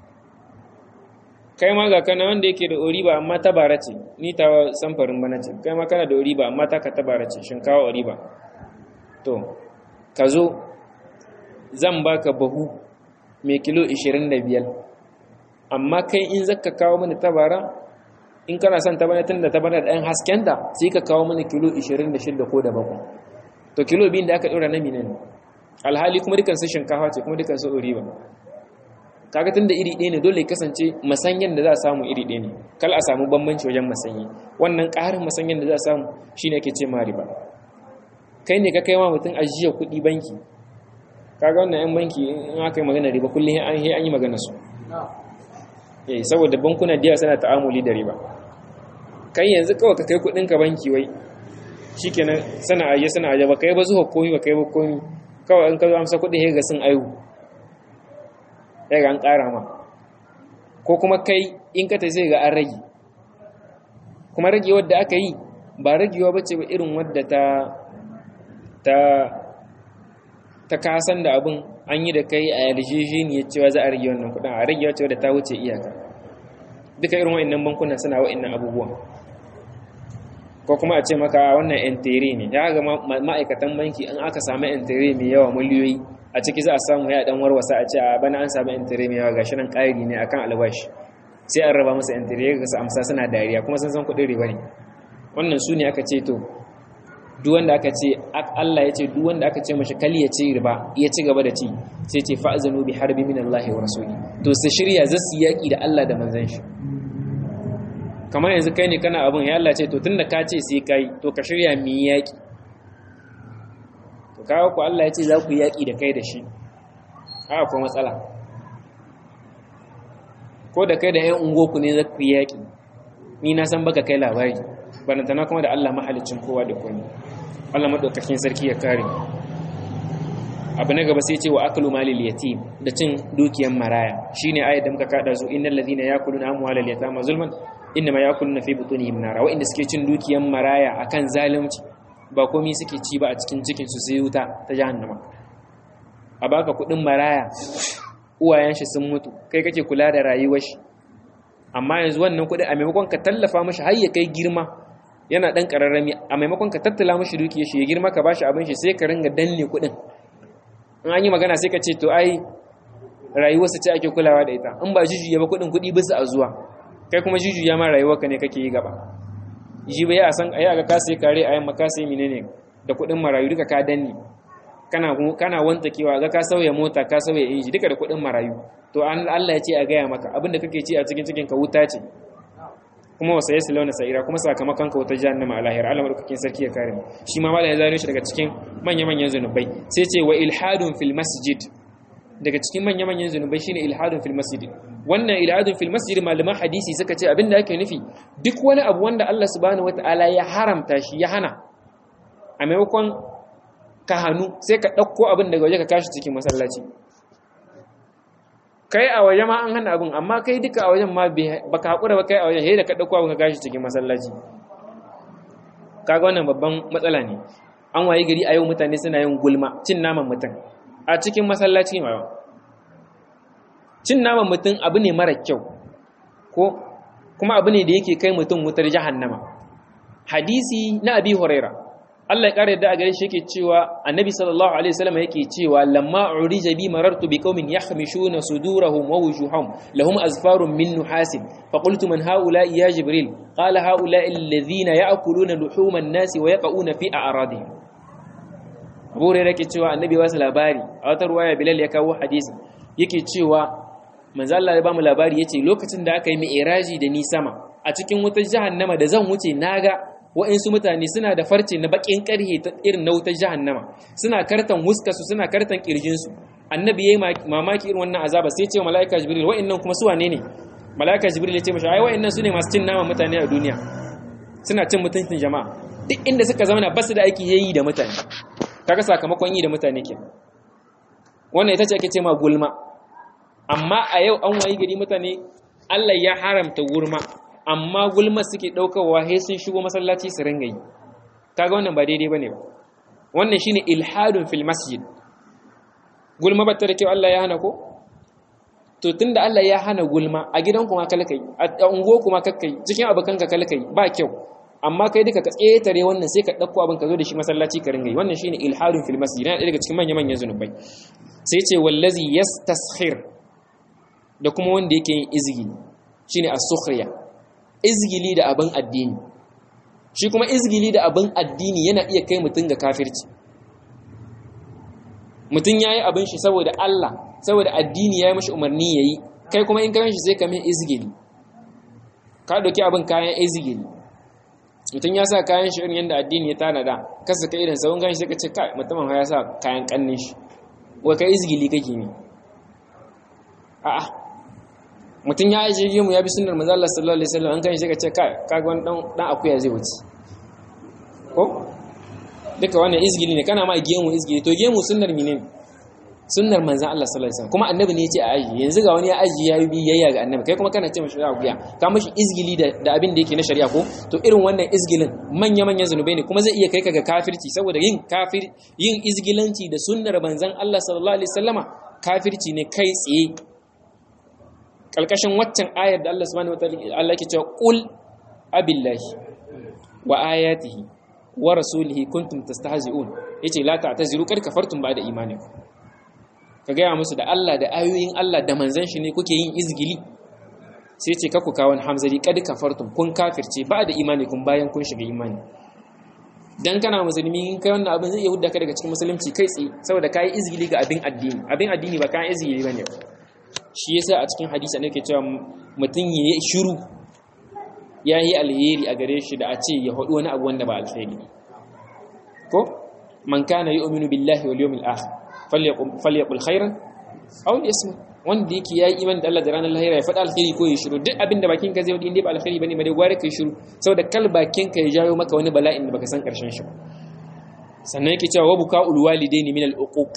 kai ma ga kana wanda yake da oriba amma ta bara ce ni ta samfarin bana ce kai ma kana da oriba amma ta ka ta bara ce shinkawa oriba to ka zo zan baka bahu mai kilo 25 amma kai in zaka kawo mini ta bara in kana son ta bana tun da ta bana da ɗan haskenta sai ka kawo mini kilo 26 ko da bakwai to kilo biyun da aka ɗora na minan alhali kuma dukansu shinkafa ce kuma dukansu oriba kaga tunda iri ɗaya ne dole kasance masanyan da za a samu iri ɗaya ne kal a samu bambanci wajen masanyi wannan ƙarin masanyan da za a samu shine ake ce ma riba kai ne ka kai ma mutum ajiya kuɗi banki kaga wannan yan banki in aka yi magana riba kullum an yi an yi magana su eh saboda bankuna da suna ta'amuli da riba kai yanzu kawai ka kai kuɗin ka banki wai shikenan sana aje sana aje ba kai ba zuwa komi ba kai ba komi kawai in ka zo amsa kuɗin ga sun aihu ya ga an ƙara ma ko kuma kai in ka ta sai ga an rage kuma rage wadda aka yi ba ragewa bace ba irin wadda ta ta ta kasan da abin an yi da kai a yarjejeniyar cewa za a rage wannan kudin a rage wacce wadda ta wuce iyaka duka irin wa'annan bankunan suna wa'annan abubuwan ko kuma a ce maka wannan entere ne ya ga ma'aikatan banki in aka samu entere mai yawa miliyoyi a ciki za a samu ya dan warwasa a ce a bana an samu entere mai yawa gashi nan ƙari ne akan albashi sai an raba musu entere ga su amsa suna dariya kuma sun san kuɗin riba ne wannan su ne aka ce to duk wanda aka ce Allah ya ce duk wanda aka ce mashi kali ya ci riba ya ci gaba da ci sai ce fa'zanu bi harbi min Allah wa rasuli to su shirya za su yaki da Allah da manzon shi kamar yanzu kai ne kana abin ya Allah ce to tunda ka ce sai kai to ka shirya mi yaki to kawo ku Allah ya ce za ku yaki da kai da shi a akwai matsala ko da kai da ƴan ungoku ne za ku yaki ni na san baka kai labari barantana kuma da Allah mahalicin kowa da komai Allah madaukakin sarki ya kare abu na gaba sai ce wa aklu malil yatim da cin dukiyar maraya shine ayat da muka kada su innal ladhina yakuluna amwalal yatama zulman innama yakuluna fi butunihim nara wa inda suke cin dukiyar maraya akan zalunci ba komai suke ci ba a cikin cikin su sai wuta ta jahannama a baka kudin maraya uwayen shi sun mutu kai kake kula da rayuwar shi amma yanzu wannan kudi a maimakon ka tallafa mashi har ya kai girma yana dan kararrami a maimakon ka tattala mashi dukiyar shi ya girma ka bashi abin shi sai ka ringa danne kudin in an yi magana sai ka ce to ai rayuwarsa ce ake kulawa da ita in ba jujuya ba kudin kudi bisa a zuwa kai kuma jujuya ma rayuwarka ne kake yi gaba ji bai a san ayi aga ka sai kare ayi maka sai menene da kudin marayu duka ka danne kana kana wantakewa ga ka sauya mota ka sauya inji duka da kudin marayu to Allah ya ce a gaya maka abinda kake ci a cikin cikin ka wuta ce kuma wasa ya launa sa'ira kuma sakamakon ka wata jahannama a lahira Allah madaukakin sarki ya kare mu shi ma malai ya zano shi daga cikin manya-manyan zanubai sai ce wa ilhadun fil masjid daga cikin manya-manyan zanubai shine ilhadun fil masjid wannan ilhadun fil masjid malaman hadisi suka ce abinda ake nufi duk wani abu wanda Allah subhanahu wataala ya haramta shi ya hana a maimakon ka hannu sai ka ɗauko abin daga waje ka kashi cikin masallaci kai a waje ma an hana abin amma kai duka a wajen ma ba ka haƙura ba kai a wajen yadda ka ɗauko abin ka gashi cikin masallaci kaga wannan babban matsala ne an wayi gari a yau mutane suna yin gulma cin naman mutum a cikin masallaci ma cin naman mutum abu ne mara kyau ko kuma abu ne da yake kai mutum wutar jahannama hadisi na abi huraira Allah ya ƙara yadda a gare shi yake cewa annabi sallallahu alaihi wasallam yake cewa lamma urija bi marartu bi qaumin yahmishuna sudurahum wa wujuhahum lahum azfarun min nuhasin fa qultu man haula ya jibril qala haula alladhina ya'kuluna luhuma an-nas wa yaquna fi a'radihim Abu Hurairah yake cewa annabi wasu labari a wata ruwaya Bilal ya kawo hadisi yake cewa manzo Allah ya ba mu labari yace lokacin da aka yi mi'raji da ni sama a cikin wutar jahannama da zan wuce naga wa'insu mutane suna da farce na bakin karhe ta irin na wutar jahannama suna kartan huskarsu suna kartan kirjinsu annabi yayi mamaki irin wannan azaba sai ce malaika jibril wa'annan kuma su wane ne malaika jibril ya ce mashi ai wa'annan su ne masu cin nama mutane a duniya suna cin mutuncin jama'a duk inda suka zama ba su da aiki yayi da mutane kaga sakamakon yi da mutane ke wannan ita ce ake ce ma gulma amma a yau an wayi gari mutane Allah ya haramta gulma amma gulma suke daukarwa sai sun shigo masallaci su ringa yi kaga wannan ba daidai bane ba wannan shine ilhadun fil masjid gulma batta da kyau Allah ya hana ko to tunda Allah ya hana gulma a gidan kuma kalkai a ungo kuma kakkai cikin abukanka kalkai ba kyau amma kai duka ka tsetare wannan sai ka dauko abin ka zo da shi masallaci ka ringa yi wannan shine ilhadun fil masjid yana daga cikin manyan manyan zunubai sai ce wallazi yastaskhir da kuma wanda yake yin izgili shine as-sukhriya izgili da abin addini shi kuma izgili da abin addini yana iya kai mutum ga kafirci mutum yayi abin shi saboda Allah saboda addini yayi mashi umarni yayi kai kuma in kan shi sai ka mai izgili ka dauki abin kayan izgili mutum ya sa kayan shi irin yadda addini ya tanada kasa ka irin sabon gan shi sai ka ce kai mutumin ya sa kayan kannin shi wai ka izgili kake ne a'a mutum ya ajiye gemu ya bi sunnar manzo Allah sallallahu alaihi wasallam an kan shi ka ce kai kaga wani dan dan akuya zai wuce ko duka wannan izgili ne kana ma gemu izgili to gemu sunnar mine sunnar manzo Allah sallallahu alaihi wasallam kuma annabi ne ya ce a aji yanzu ga wani ya aji ya yi biyayya ga annabi kai kuma kana ce mashi akuya ka mashi izgili da da abin da yake na shari'a ko to irin wannan izgilin manya manyan zanubai ne kuma zai iya kai ka ga kafirci saboda yin kafir yin izgilanci da sunnar manzon Allah sallallahu alaihi wasallama kafirci ne kai tsaye kalkashin waccan ayar da Allah subhanahu wataala Allah yake cewa qul abillahi wa ayatihi wa rasulihi kuntum tastahzi'un yace la ta'taziru kad kafartum ba'da imanikum ka gaya musu da Allah da ayoyin Allah da manzon shi ne kuke yin izgili sai ce ka ku kawon hamzari kad kafartum kun kafirce ba da imanikum bayan kun shiga imani dan kana musulmi in kai wannan abin zai iya hudda ka daga cikin musulunci kai tsaye saboda kai izgili ga abin addini abin addini ba kai izgili bane shi yasa a cikin hadisi ne ke cewa mutum ya yi shiru ya yi alheri a gare shi da a ce ya haɗu wani abu wanda ba alheri ko man kana yu'minu billahi wal yawmil akhir falyaqul khairan aw liyasmut wanda yake yayi iman da Allah da ranar lahira ya faɗa alheri ko ya shiru duk abin da bakin ka zai wadi inda ba alheri bane mai gware kai shiru saboda kal bakin ka ya jawo maka wani bala'in da baka san karshen shi sannan yake cewa wabuka ulwalidaini min al-uquq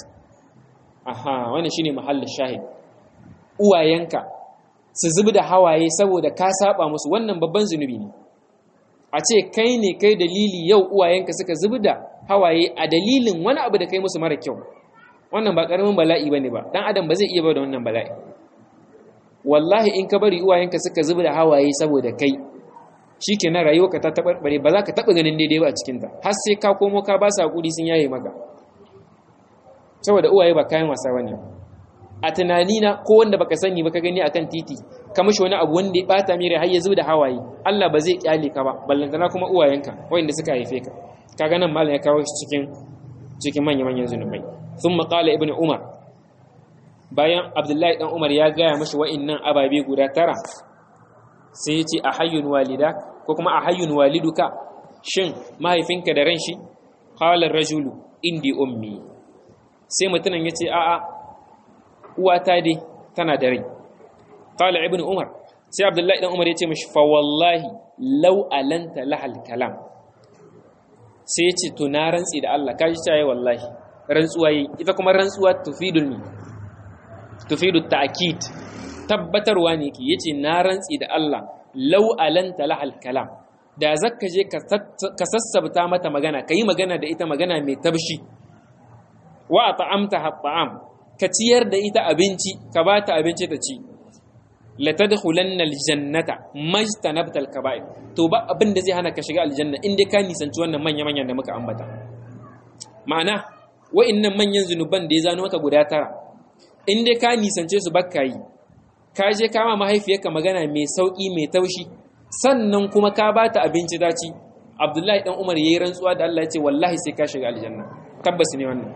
aha wannan shine mahallin shahid uwayenka su zubi da hawaye saboda ka saba musu wannan babban zunubi ne a ce kai ne kai dalili yau uwayenka suka zubi da hawaye a dalilin wani abu da kai musu mara kyau wannan ba karamin bala'i bane ba dan adam ba zai iya ba da wannan bala'i wallahi in ka bari uwayenka suka zubi da hawaye saboda kai shikenan rayuwarka ta tabarbare ba za ka taba ganin daidai ba a cikin ta har sai ka komo ka ba su hakuri sun yaye maka saboda uwaye ba kayan wasa bane a tunanina ko wanda baka sani ba ka gani akan titi ka mishi wani abu wanda ya bata mire har ya zubi da hawaye Allah ba zai kyale ka ba ballantana kuma uwayenka wanda suka haife ka kaga nan malam ya kawo shi cikin cikin manya manyan zunubai thumma qala ibnu umar bayan abdullahi dan umar ya gaya mishi wa'annan ababe guda tara sai ya ce a hayyun walida ko kuma a hayyun waliduka shin mahaifinka da ran shi qala rajulu indi ummi sai mutumin ya ce a'a uwata dai tana da rai qala ibnu umar sai abdullahi dan umar ya ce mishi fa wallahi law alanta lahal kalam sai ya ce to na rantsi da Allah kaji cewa wallahi rantsuwa yi ita kuma rantsuwa tufidul mi tufidut ta'kid tabbatarwa ne ki yace na rantsi da Allah law alanta lahal kalam da zakka je ka sassabta mata magana kai magana da ita magana mai tabshi wa ta'amta hat'am ka ciyar da ita abinci ka ba ta abinci ta ci la tadkhulanna aljannata majtanabta alkaba'ir to ba abin da zai hana ka shiga aljanna in dai ka nisanci wannan manya manyan da muka ambata ma'ana wa'annan manyan zunuban da ya zano maka guda tara in dai ka nisance su bakka yi ka je ka ma mahaifiyarka magana mai sauki mai taushi sannan kuma ka ba ta abinci ta ci abdullahi dan umar yayi rantsuwa da Allah ya ce wallahi sai ka shiga aljanna tabbas ne wannan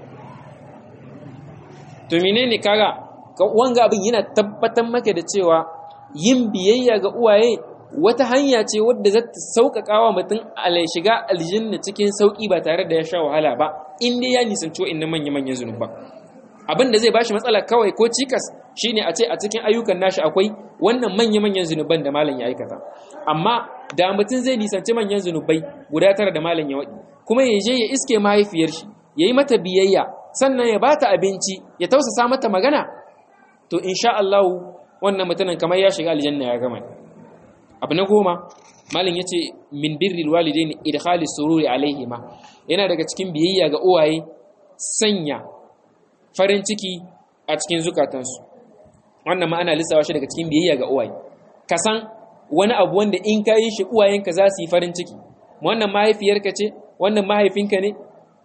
to menene kaga wanga abin yana tabbatar maka da cewa yin biyayya ga uwaye wata hanya ce wadda za ta sauƙaƙa wa mutum shiga aljanna cikin sauƙi ba tare da ya sha wahala ba in dai ya nisanci wa'annan manya-manyan zunuban abin da zai bashi matsala kawai ko cikas shine a ce a cikin ayyukan nashi akwai wannan manya-manyan zunuban da malam ya aikata amma da mutum zai nisanci manyan zunubai guda tara da malam ya waɗi kuma ya je ya iske mahaifiyar shi ya yi mata biyayya sannan ya bata abinci ya tausasa mata magana to insha Allah wannan mutumin kamar ya shiga aljanna ya gama abu na goma malam yace min birril walidain idkhalis sururi alaihima yana daga cikin biyayya ga uwaye sanya farin ciki a cikin zukatansu wannan ma ana lissawa shi daga cikin biyayya ga uwaye ka san wani abu wanda in ka yi shi uwayenka za su yi farin ciki wannan mahaifiyarka ce wannan mahaifinka ne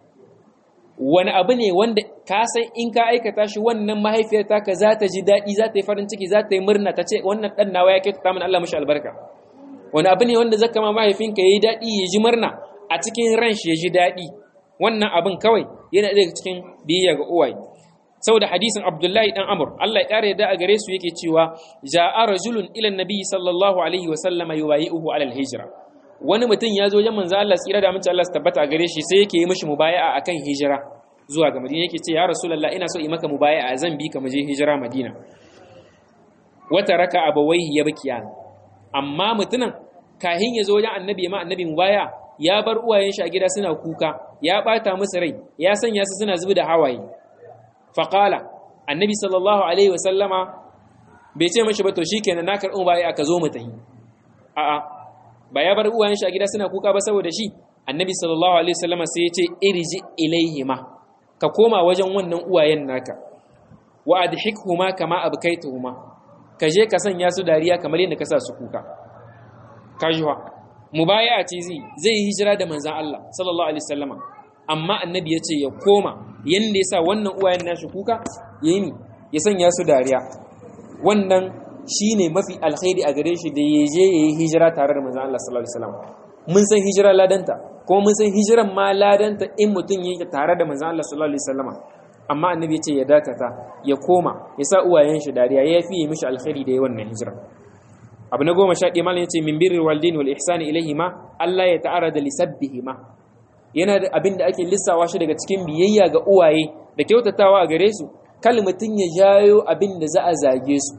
wani abu ne wanda ka san in ka aikata shi wannan mahaifiyar taka za ta ji daɗi za ta yi farin ciki za ta yi murna ta ce wannan ɗan nawa ya kyautata min Allah mashi albarka wani abu ne wanda zaka ma mahaifinka ya yi daɗi ya ji murna a cikin ran shi ya ji daɗi wannan abin kawai yana daga cikin biyayya ga uwaye saboda hadisin Abdullahi dan Amr Allah ya kare yadda a gare su yake cewa ja'a rajulun ila nabi sallallahu alaihi wa sallama yuwayi'uhu ala al-hijra wani mutum ya zo wajen manzo Allah tsira da amince Allah su tabbata a gare shi sai yake yi mishi mubaya'a akan hijira zuwa ga Madina yake ce ya Rasulullah ina so yi maka mubaya'a zan bi ka mu je hijira Madina wata raka abawaihi ya bakiya amma mutumin kahin ya zo wajen annabi ma annabi mubaya ya bar uwayen shi a gida suna kuka ya bata musu rai ya sanya su suna zubi da hawaye faqala annabi sallallahu alaihi wasallama bai ce mashi ba to shikenan na karɓi mubaya ka zo mu tahi a'a ba ya bar uwayen shi a gida suna kuka ba saboda shi annabi sallallahu alaihi wasallama sai ya ce irji ilaihima ka koma wajen wannan uwayen naka wa adhikhuma kama abkaituhuma ka je ka sanya su dariya kamar yadda ka sa su kuka kajuwa mubaya ce zai zai yi hijira da manzon Allah sallallahu alaihi wasallama amma annabi ya ce ya koma yanda ya sa wannan uwayen nashi kuka yayi ni ya sanya su dariya wannan shi ne mafi alkhairi a gare shi da ya je ya yi hijira tare da manzan Allah sallallahu Alaihi wasallam mun san hijira ladanta kuma mun san hijiran ma ladanta in mutum yake tare da manzan Allah sallallahu Alaihi wasallam amma annabi ya ce ya dakata ya koma ya sa uwayen shi dariya ya fi yi mishi alkhairi da ya wannan hijira abu na goma sha ɗaya malam ya ce min birril walidain wal ihsani ilaihima Allah ya ta'ara da lisabbihima yana da abin da ake lissawa shi daga cikin biyayya ga uwaye da kyautatawa a gare su kal mutum ya jayo abin da za a zage su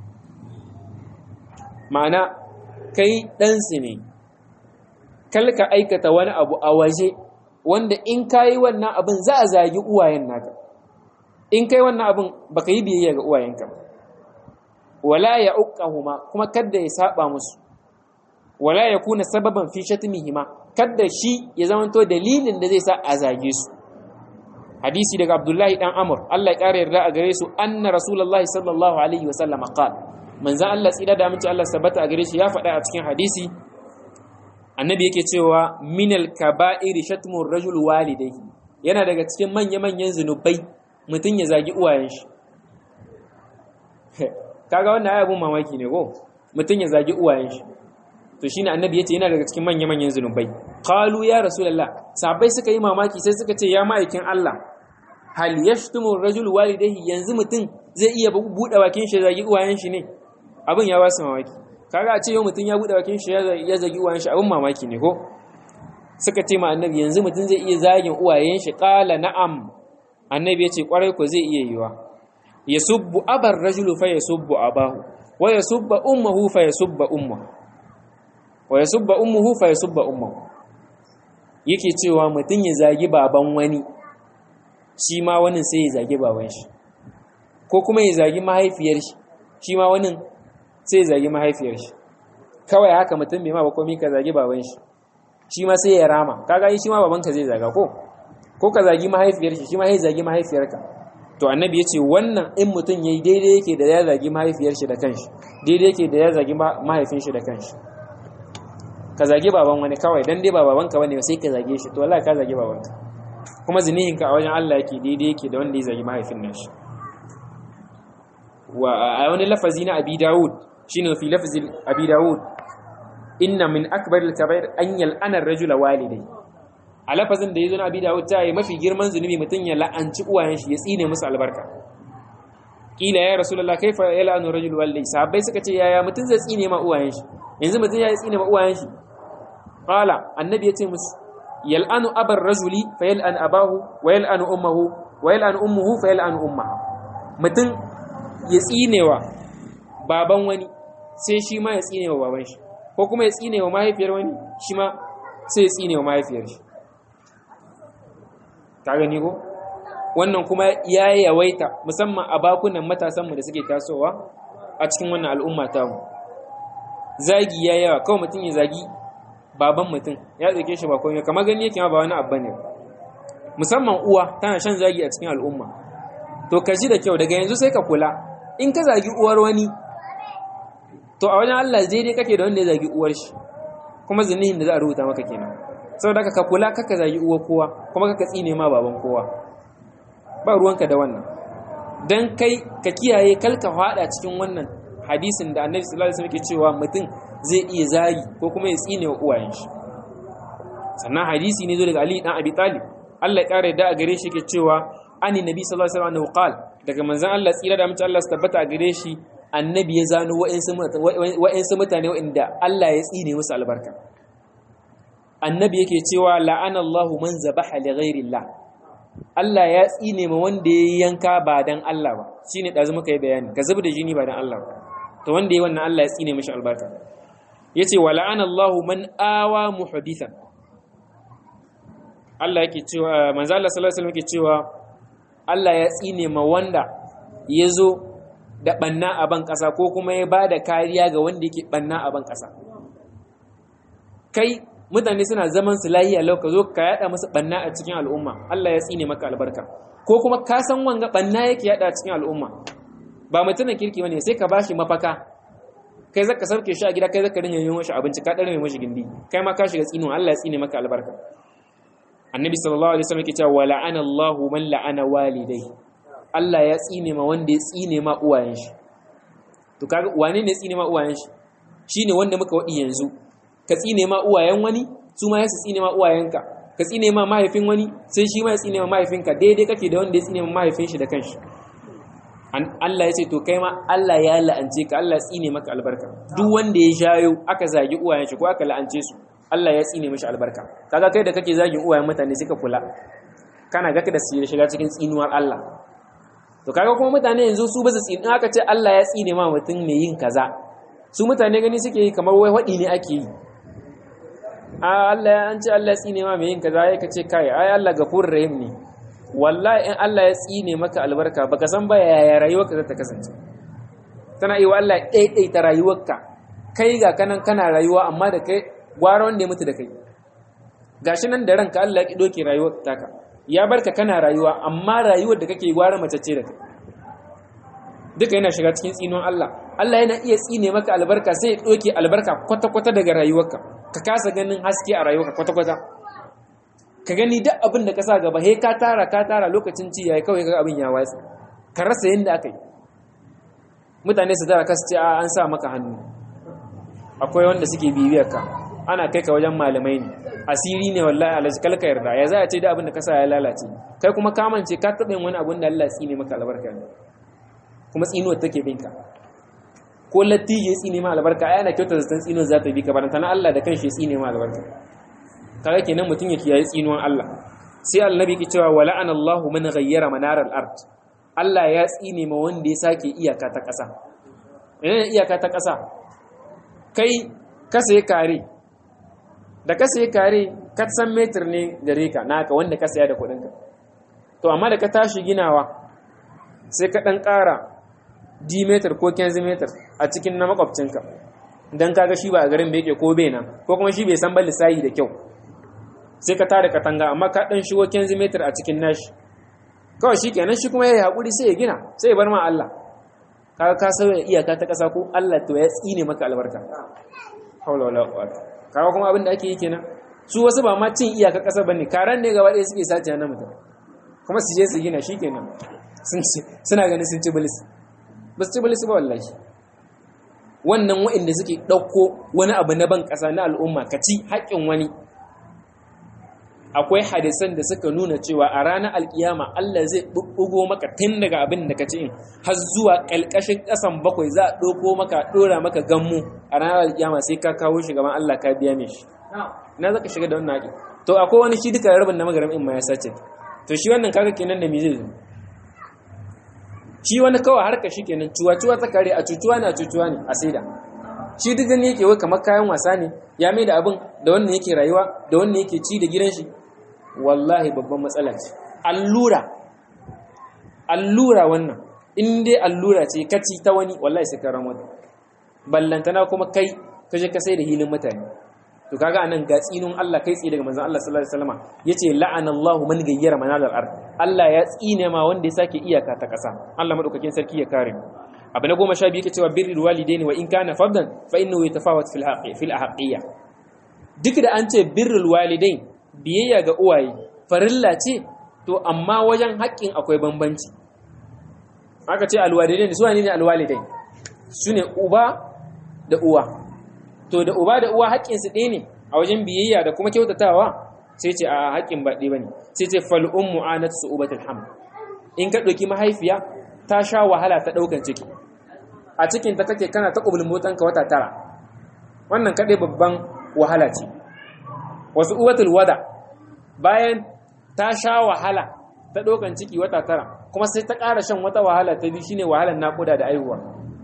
ma'ana kai ɗansu ne ka aikata wani abu a waje wanda in ka yi wannan abin za a zagi uwayen naka in kai wannan abin baka yi biyayya ga uwayenka wala ya uqahuma kuma kadda ya saba musu wala ya kuna sababan fi shatmihima kadda shi ya zamanto dalilin da zai sa a zage su hadisi daga abdullahi dan amr Allah ya kare yarda a gare su anna rasulullahi sallallahu alaihi wa sallam qala manzan Allah tsira da aminci Allah sabbata a gare shi ya faɗa a cikin hadisi annabi yake cewa minal kaba'iri shatmur rajul walidayhi yana daga cikin manya-manyan zunubai mutum ya zagi uwayen shi kaga wannan ayabun mamaki ne ko mutum ya zagi uwayen shi to shine annabi yace yana daga cikin manya-manyan zunubai qalu ya rasulullah sahabbai suka yi mamaki sai suka ce ya ma'aikin Allah hal yashtumu rajul walidayhi yanzu mutum zai iya buɗe bakin shi zagi uwayen shi ne abin ya ba su mamaki kaga a ce yau mutum ya buɗe bakin shi ya zagi uwayen shi abin mamaki ne ko suka ce ma annabi yanzu mutum zai iya zagin uwayen shi qala na'am annabi ya ce kwarai ko zai iya yiwa yasubbu abar rajulu fa yasubbu abahu wa yasubba ummuhu fa yasubba ummuhu wa yasubba ummuhu fa yasubba ummuhu yake cewa mutum ya zagi baban wani shi ma wani sai ya zagi baban shi ko kuma ya zagi mahaifiyar shi shi ma wani sai zagi mahaifiyar shi kawai haka mutum bai ma ba komai ka zagi baban shi shi ma sai ya rama kaga shi ma babanka zai zaga ko ko ka zagi mahaifiyar shi shi ma sai zagi mahaifiyarka to annabi ya ce wannan in mutum yayi daidai yake da ya zagi mahaifiyar shi da kanshi daidai yake da ya zagi mahaifin shi da kanshi ka zagi baban wani kawai dan dai ba babanka bane sai ka zage shi to wallahi ka zagi babanka kuma zinihinka a wajen Allah yake daidai yake da wanda ya zagi mahaifin nashi wa a wani lafazi na abi dawud shine fi lafzi abi dawud inna min akbar al-kaba'ir an yal'ana ar-rajula walidai a lafazin da yazo na abi dawud ta yi mafi girman zunubi mutun ya la'anci uwayen shi ya tsine musu albarka kila ya rasulullah kaifa yal'anu ar-rajulu walidai sahabbai suka ce yaya mutun zai tsine ma uwayen shi yanzu mutum ya yi tsine ma uwayen shi qala annabi ya ce musu yal'anu abar rajuli fa yal'an abahu wa yal'anu ummuhu wa yal'anu ummuhu fa yal'anu ummaha mutum ya tsinewa baban wani sai shi ma ya tsinewa baban shi ko kuma ya tsinewa mahaifiyar wani shi ma sai ya tsinewa mahaifiyar shi ka gani ko wannan kuma ya yawaita musamman a bakunan matasanmu da suke tasowa a cikin wannan al'umma tamu zagi ya yawa kawai mutum ya zagi baban mutum ya tsake shi ba komai kamar gani yake ma ba wani abu ne musamman uwa tana shan zagi a cikin al'umma to ka ji da kyau daga yanzu sai ka kula in ka zagi uwar wani to a wajen Allah zai dai kake da wanda ya zagi uwar shi kuma zinihin da za a rubuta maka kenan saboda ka kula kaka zagi uwar kowa kuma kaka tsine ma baban kowa ba ruwanka da wannan dan kai ka kiyaye kalka fada cikin wannan hadisin da annabi sallallahu alaihi wasallam ke cewa mutum zai iya zagi ko kuma ya tsine wa uwayen shi sannan hadisi ne zo daga Ali dan Abi Talib Allah ya kare da a gare shi ke cewa ani nabi sallallahu alaihi wasallam qal daga manzon Allah tsira da mutum Allah su tabbata a gare shi annabi ya zano wa'ansu mutane wa'inda Allah ya tsine musu albarka annabi yake cewa la'ana Allahu man zabaha li ghairillah Allah ya tsine ma wanda ya yanka ba dan Allah ba shine dazu muka yi bayani ka zuba da jini ba dan Allah ba to wanda ya wannan Allah ya tsine mishi albarka yace wa la'ana Allahu man awa muhdithan Allah yake cewa manzo Allah sallallahu alaihi wasallam yake cewa Allah ya tsine ma wanda yazo da banna a ban kasa ko kuma ya bada kariya ga wanda yake banna a ban kasa kai mutane suna zaman su lahiya lau ka zo ka yada musu banna a cikin al'umma Allah ya tsine maka albarka ko kuma ka san wanga banna yake yada a cikin al'umma ba mutumin kirki bane sai ka bashi mafaka kai zaka sauke shi a gida kai zaka rinka yin mashi abinci ka dare mai mashi gindi kai ma ka shiga tsino Allah ya tsine maka albarka annabi sallallahu alaihi wasallam yake cewa wa la'ana Allahu man la'ana walidai Allah ya tsine ma wanda ya tsine ma uwayen shi to kaga wane ne tsine ma uwayen shi shine wanda muka wadi yanzu ka tsine ma uwayen wani su ma su tsine ma uwayenka ka tsine ma mahaifin wani sai shi ma ya tsine ma mahaifinka daidai kake da wanda ya tsine ma mahaifin shi da kanshi Allah ya ce to kai ma Allah ya la'ance ka Allah ya tsine maka albarka duk wanda ya shayo aka zagi uwayen shi ko aka la'ance su Allah ya tsine mishi albarka kaga kai da kake zagin uwayen mutane suka kula kana ga ka da su shiga cikin tsinuwar Allah to kaga kuma mutane yanzu su ba su tsini aka ce Allah ya tsine ma mutum mai yin kaza su mutane gani suke yi kamar wai wadi ne ake yi a Allah ya an ce Allah ya tsine ma mai yin kaza ya kace kai ai Allah gafurur rahim ne wallahi in Allah ya tsine maka albarka baka san ba yaya rayuwarka za ta kasance tana yi wa Allah ɗaiɗaita rayuwarka kai ga kanan kana rayuwa amma da kai gwara wanda ya mutu da kai gashi nan da ranka Allah ya ki doke rayuwar taka ya barka kana rayuwa amma rayuwar da kake gwara mace ce da kai duka yana shiga cikin tsinon Allah Allah yana iya tsine maka albarka sai ya doke albarka kwata-kwata daga rayuwarka ka kasa ganin haske a rayuwarka kwata-kwata ka gani duk abin da ka sa gaba he ka tara ka tara lokacin ci yayi kawai ka abin ya watsi ka rasa yanda aka yi mutane su tara kasu ce a an sa maka hannu akwai wanda suke bibiyar ka ana kai ka wajen malamai ne asiri ne wallahi alaji kalka yarda ya za a ce da abin da ka sa ya lalace kai kuma kamance ka taɓa yin wani abin da Allah tsine maka albarka ne kuma tsinuwar take binka ko latti ya tsine ma albarka ai ana kyautar zaton tsinuwar za ta bi ka baranta na Allah da kanshi ya tsine ma albarka kaga kenan mutum ya kiyaye tsinuwar Allah sai annabi ke cewa wala an Allahu man ghayyara manaral ard Allah ya tsine ma wanda ya sake iyaka ta ƙasa menene iyaka ta ƙasa kai ka sai kare da ka sai kare ka san metir ne gare ka naka wanda ka saya da kuɗinka to amma da ka tashi ginawa sai ka ɗan ƙara d meter ko 15 meter a cikin na makwabcinka don kaga shi ba a garin bai ke ko bai nan ko kuma shi bai san ba lissahi da kyau sai ka tare katanga amma ka dan shigo kenzimeter a cikin nashi kawai shi kenan shi kuma ya yi haƙuri sai ya gina sai ya bar ma Allah kaga ka sauya iyaka ta ƙasa ko Allah to ya tsine maka albarka haula wala quwwata kaga kuma abin da ake yi kenan su wasu ba ma cin iyaka ƙasa bane karan ne gaba ɗaya suke sace na mutum kuma su je su gina shi kenan suna ganin sun ci bilis ba su ci bilis ba wallahi wannan waɗanda suke ɗauko wani abu na ban ƙasa na al'umma ka ci haƙƙin wani akwai hadisan da suka nuna cewa a ranar alkiyama Allah zai bubbugo maka tun daga abin da ka ci in har zuwa kalkashin kasan bakwai za a ɗauko maka ɗora maka gammu a ranar alkiyama sai ka kawo shi gaban Allah ka biya mai shi na zaka shiga da wannan haƙi to akwai wani shi duka rabin na magaram in ma ya sace to shi wannan kaga kenan da me zai zo shi wani kawai harka shi kenan cuwa-cuwa ta kare a cucuwa ne a cucuwa ne a saida shi duk gani yake wai kamar kayan wasa ne ya mai da abin da wannan yake rayuwa da wannan yake ci da gidan shi wallahi babban matsala ce allura allura wannan in dai allura ce kaci ta wani wallahi sai ka ramata ballantana kuma kai ka je ka sai da hilin mutane to kaga anan ga tsinun Allah kai tsi daga manzon Allah sallallahu alaihi wasallam yace la'anallahu man gayyara manal al-ard Allah ya tsine ma wanda ya sake iyaka ta kasa Allah madaukakin sarki ya kare mu abu na goma sha biyu yake cewa birrul walidaini wa in kana fardan fa innahu yatafawat fil haqi fil ahqiyya duk da an ce birrul walidain biyayya ga uwaye farilla ce to amma wajen haƙƙin akwai bambanci aka ce alwalidain su ne alwalidain sune uba da uwa to da uba da uwa haƙƙinsu ɗaya ne a wajen biyayya da kuma kyautatawa sai ce a haƙƙin ba ɗaya ba ne sai ce fal'un mu'anat su ubatul ham in ka ɗauki mahaifiya ta sha wahala ta ɗaukan ciki a cikin ta kake kana ta ƙubulin motanka wata tara wannan kaɗai babban wahala ce wasu ubatul wada bayan ta sha wahala ta ɗaukan ciki wata tara kuma sai ta ƙara shan wata wahala ta biyu shine wahalar naƙuda da aihuwa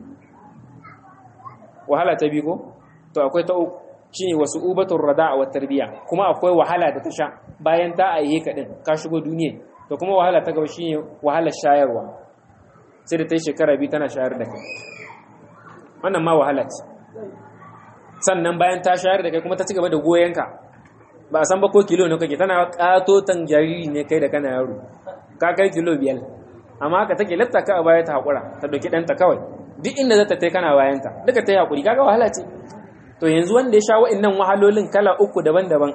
wahala ta biyu ko to akwai ta uku shine wasu ubatun rada'a wa tarbiya kuma akwai wahala da ta sha bayan ta aihe ka din ka shigo duniya to kuma wahala ta gaba shine wahalar shayarwa sai da ta yi shekara biyu tana shayar da kai wannan ma wahala ce sannan bayan ta shayar da kai kuma ta ci gaba da goyonka ba a san ba ko kilo ne kake tana katotan jariri ne kai da kana yaro ka kai kilo biyar amma haka take latta ka a baya ta haƙura ta ɗauki ɗanta kawai duk inda za ta tai kana bayanta duka ta yi haƙuri kaga wahala ce to yanzu wanda ya sha wa'annan wahalolin kala uku daban-daban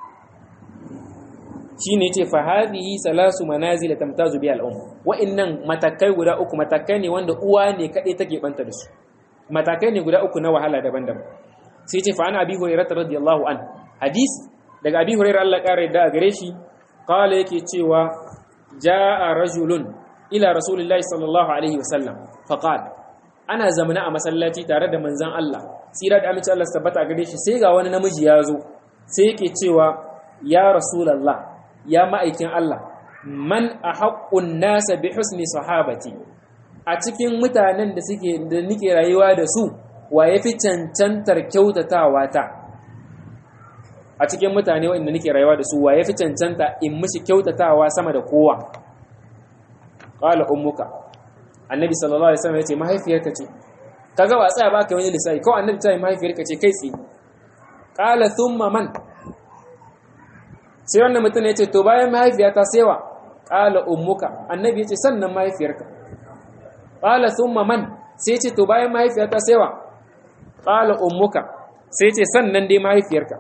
shine ce fa hadhihi salasu manazil tamtazu bi al-um wa'annan matakai guda uku matakai ne wanda uwa ne kadai take banta da su matakai ne guda uku na wahala daban-daban sai ce fa ana abi hurairah radiyallahu an hadis daga abi hurairah Allah kare da gare shi qala yake cewa jaa rajulun ila rasulillahi sallallahu alaihi wasallam fa qala ana zamana a masallaci tare da manzan Allah tsira da amince Allah tabbata gare shi sai ga wani namiji ya zo sai yake cewa ya rasulullah ya ma'aikin Allah man ahaqqun nasa bi husni sahabati a cikin mutanen da suke da nike rayuwa da su wa yafi cancantar kyautatawa ta a cikin mutane wanda nike rayuwa da su wa yafi cancanta in mishi kyautatawa sama da kowa qala ummuka annabi sallallahu alaihi wasallam yace mahaifiyarka ce kaga ba tsaya ba kai wani lissafi kawai annabi ta yi mahaifiyarka ce kai tsi qala thumma man sai wannan mutum yace to bayan mahaifiyata sai wa qala ummuka annabi yace sannan mahaifiyarka qala thumma man sai yace to bayan mahaifiyata sai wa qala ummuka sai yace sannan dai mahaifiyarka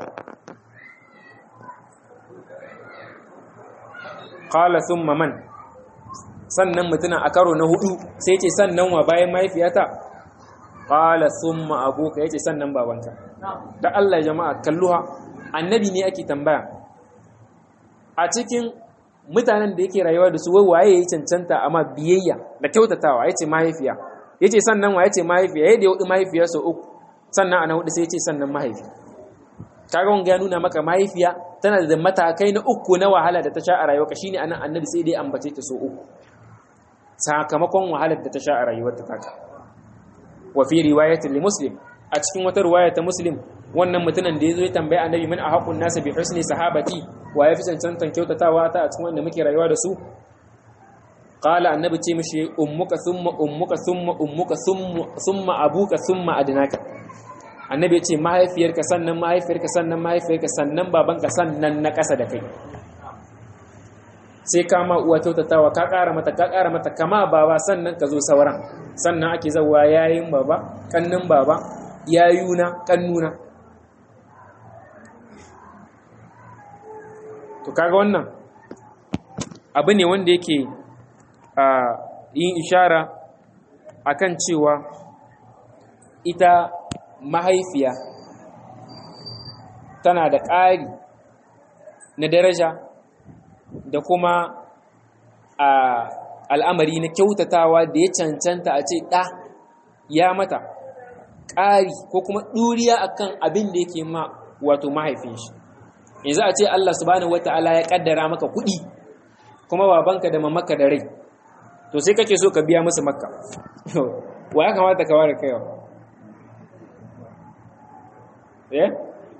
qala thumma man sannan mutuna a karo na hudu sai ce sannan wa bayan mahaifiyata qala thumma abuka yace sannan babanka da Allah jama'a kalluha annabi ne ake tambaya a cikin mutanen da yake rayuwa da su wai waye yayi cancanta amma biyayya da kyautatawa yace mahaifiya yace sannan wa yace mahaifiya yayin da ya hudu mahaifiya sau uku sannan ana hudu sai yace sannan mahaifi kaga wanga ya nuna maka mahaifiya tana da matakai na uku na wahala da ta sha a rayuwarka shine anan annabi sai dai ambace ta sau uku sakamakon wahalar da ta sha a rayuwarta taka wa fi riwayatin li muslim a cikin wata riwaya ta muslim wannan mutumin da yazo ya tambaya annabi man ahaqun nas bi husni sahabati wa yafi cancantan kyautatawa ta a cikin wanda muke rayuwa da su qala annabi ce mishi ummuka thumma ummuka thumma ummuka thumma thumma abuka thumma adnaka annabi ya ce mahaifiyarka sannan mahaifiyarka sannan mahaifiyarka sannan babanka sannan na ƙasa da kai sai kama uwa kyautatawa ka ƙara mata ka ƙara mata kama baba sannan ka zo sauran sannan ake zawa yayin baba kannin baba yayuna kannuna to kaga wannan abu ne wanda yake a yin ishara akan cewa ita mahaifiya tana da ƙari na daraja da kuma al'amari na kyautatawa da ya cancanta a ce ɗa ya mata ƙari ko kuma ɗuriya akan abin da yake ma wato mahaifin shi yanzu a ce Allah subhanahu wata'ala ya ƙaddara maka kuɗi kuma babanka da mamaka da rai to sai kake so ka biya musu makka wa ya kamata ka ware kaiwa eh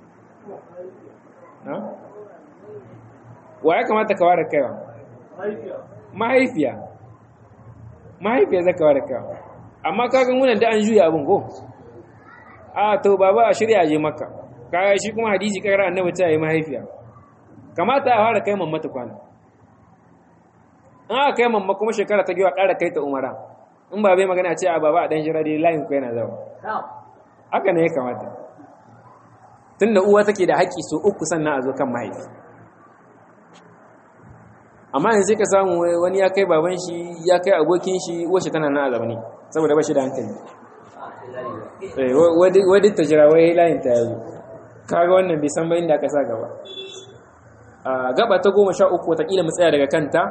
wa ya kamata ka ware kaiwa mahaifiya mahaifiya zaka ware kaiwa amma kagan wunan da an juya abin ko a to baba a shirya je makka kaga shi kuma hadisi karar annabi ta yi mahaifiya kamata a fara kai mamma ta kwana an aka kai mamma kuma shekara ta giwa ƙara kai ta umara in ba bai magana ce a baba a ɗan jira dai layin ku yana zama haka ne ya kamata tun da uwa take da haƙƙi so uku sannan a zo kan mahaifi amma yanzu sai ka samu wani ya kai baban shi ya kai abokin shi uwa shi tana nan a zaune saboda ba shi da hankali wadda ta jira wai layin ta yazo kaga wannan bai san ba inda aka sa gaba a gaba ta goma sha uku watakila mu tsaya daga kanta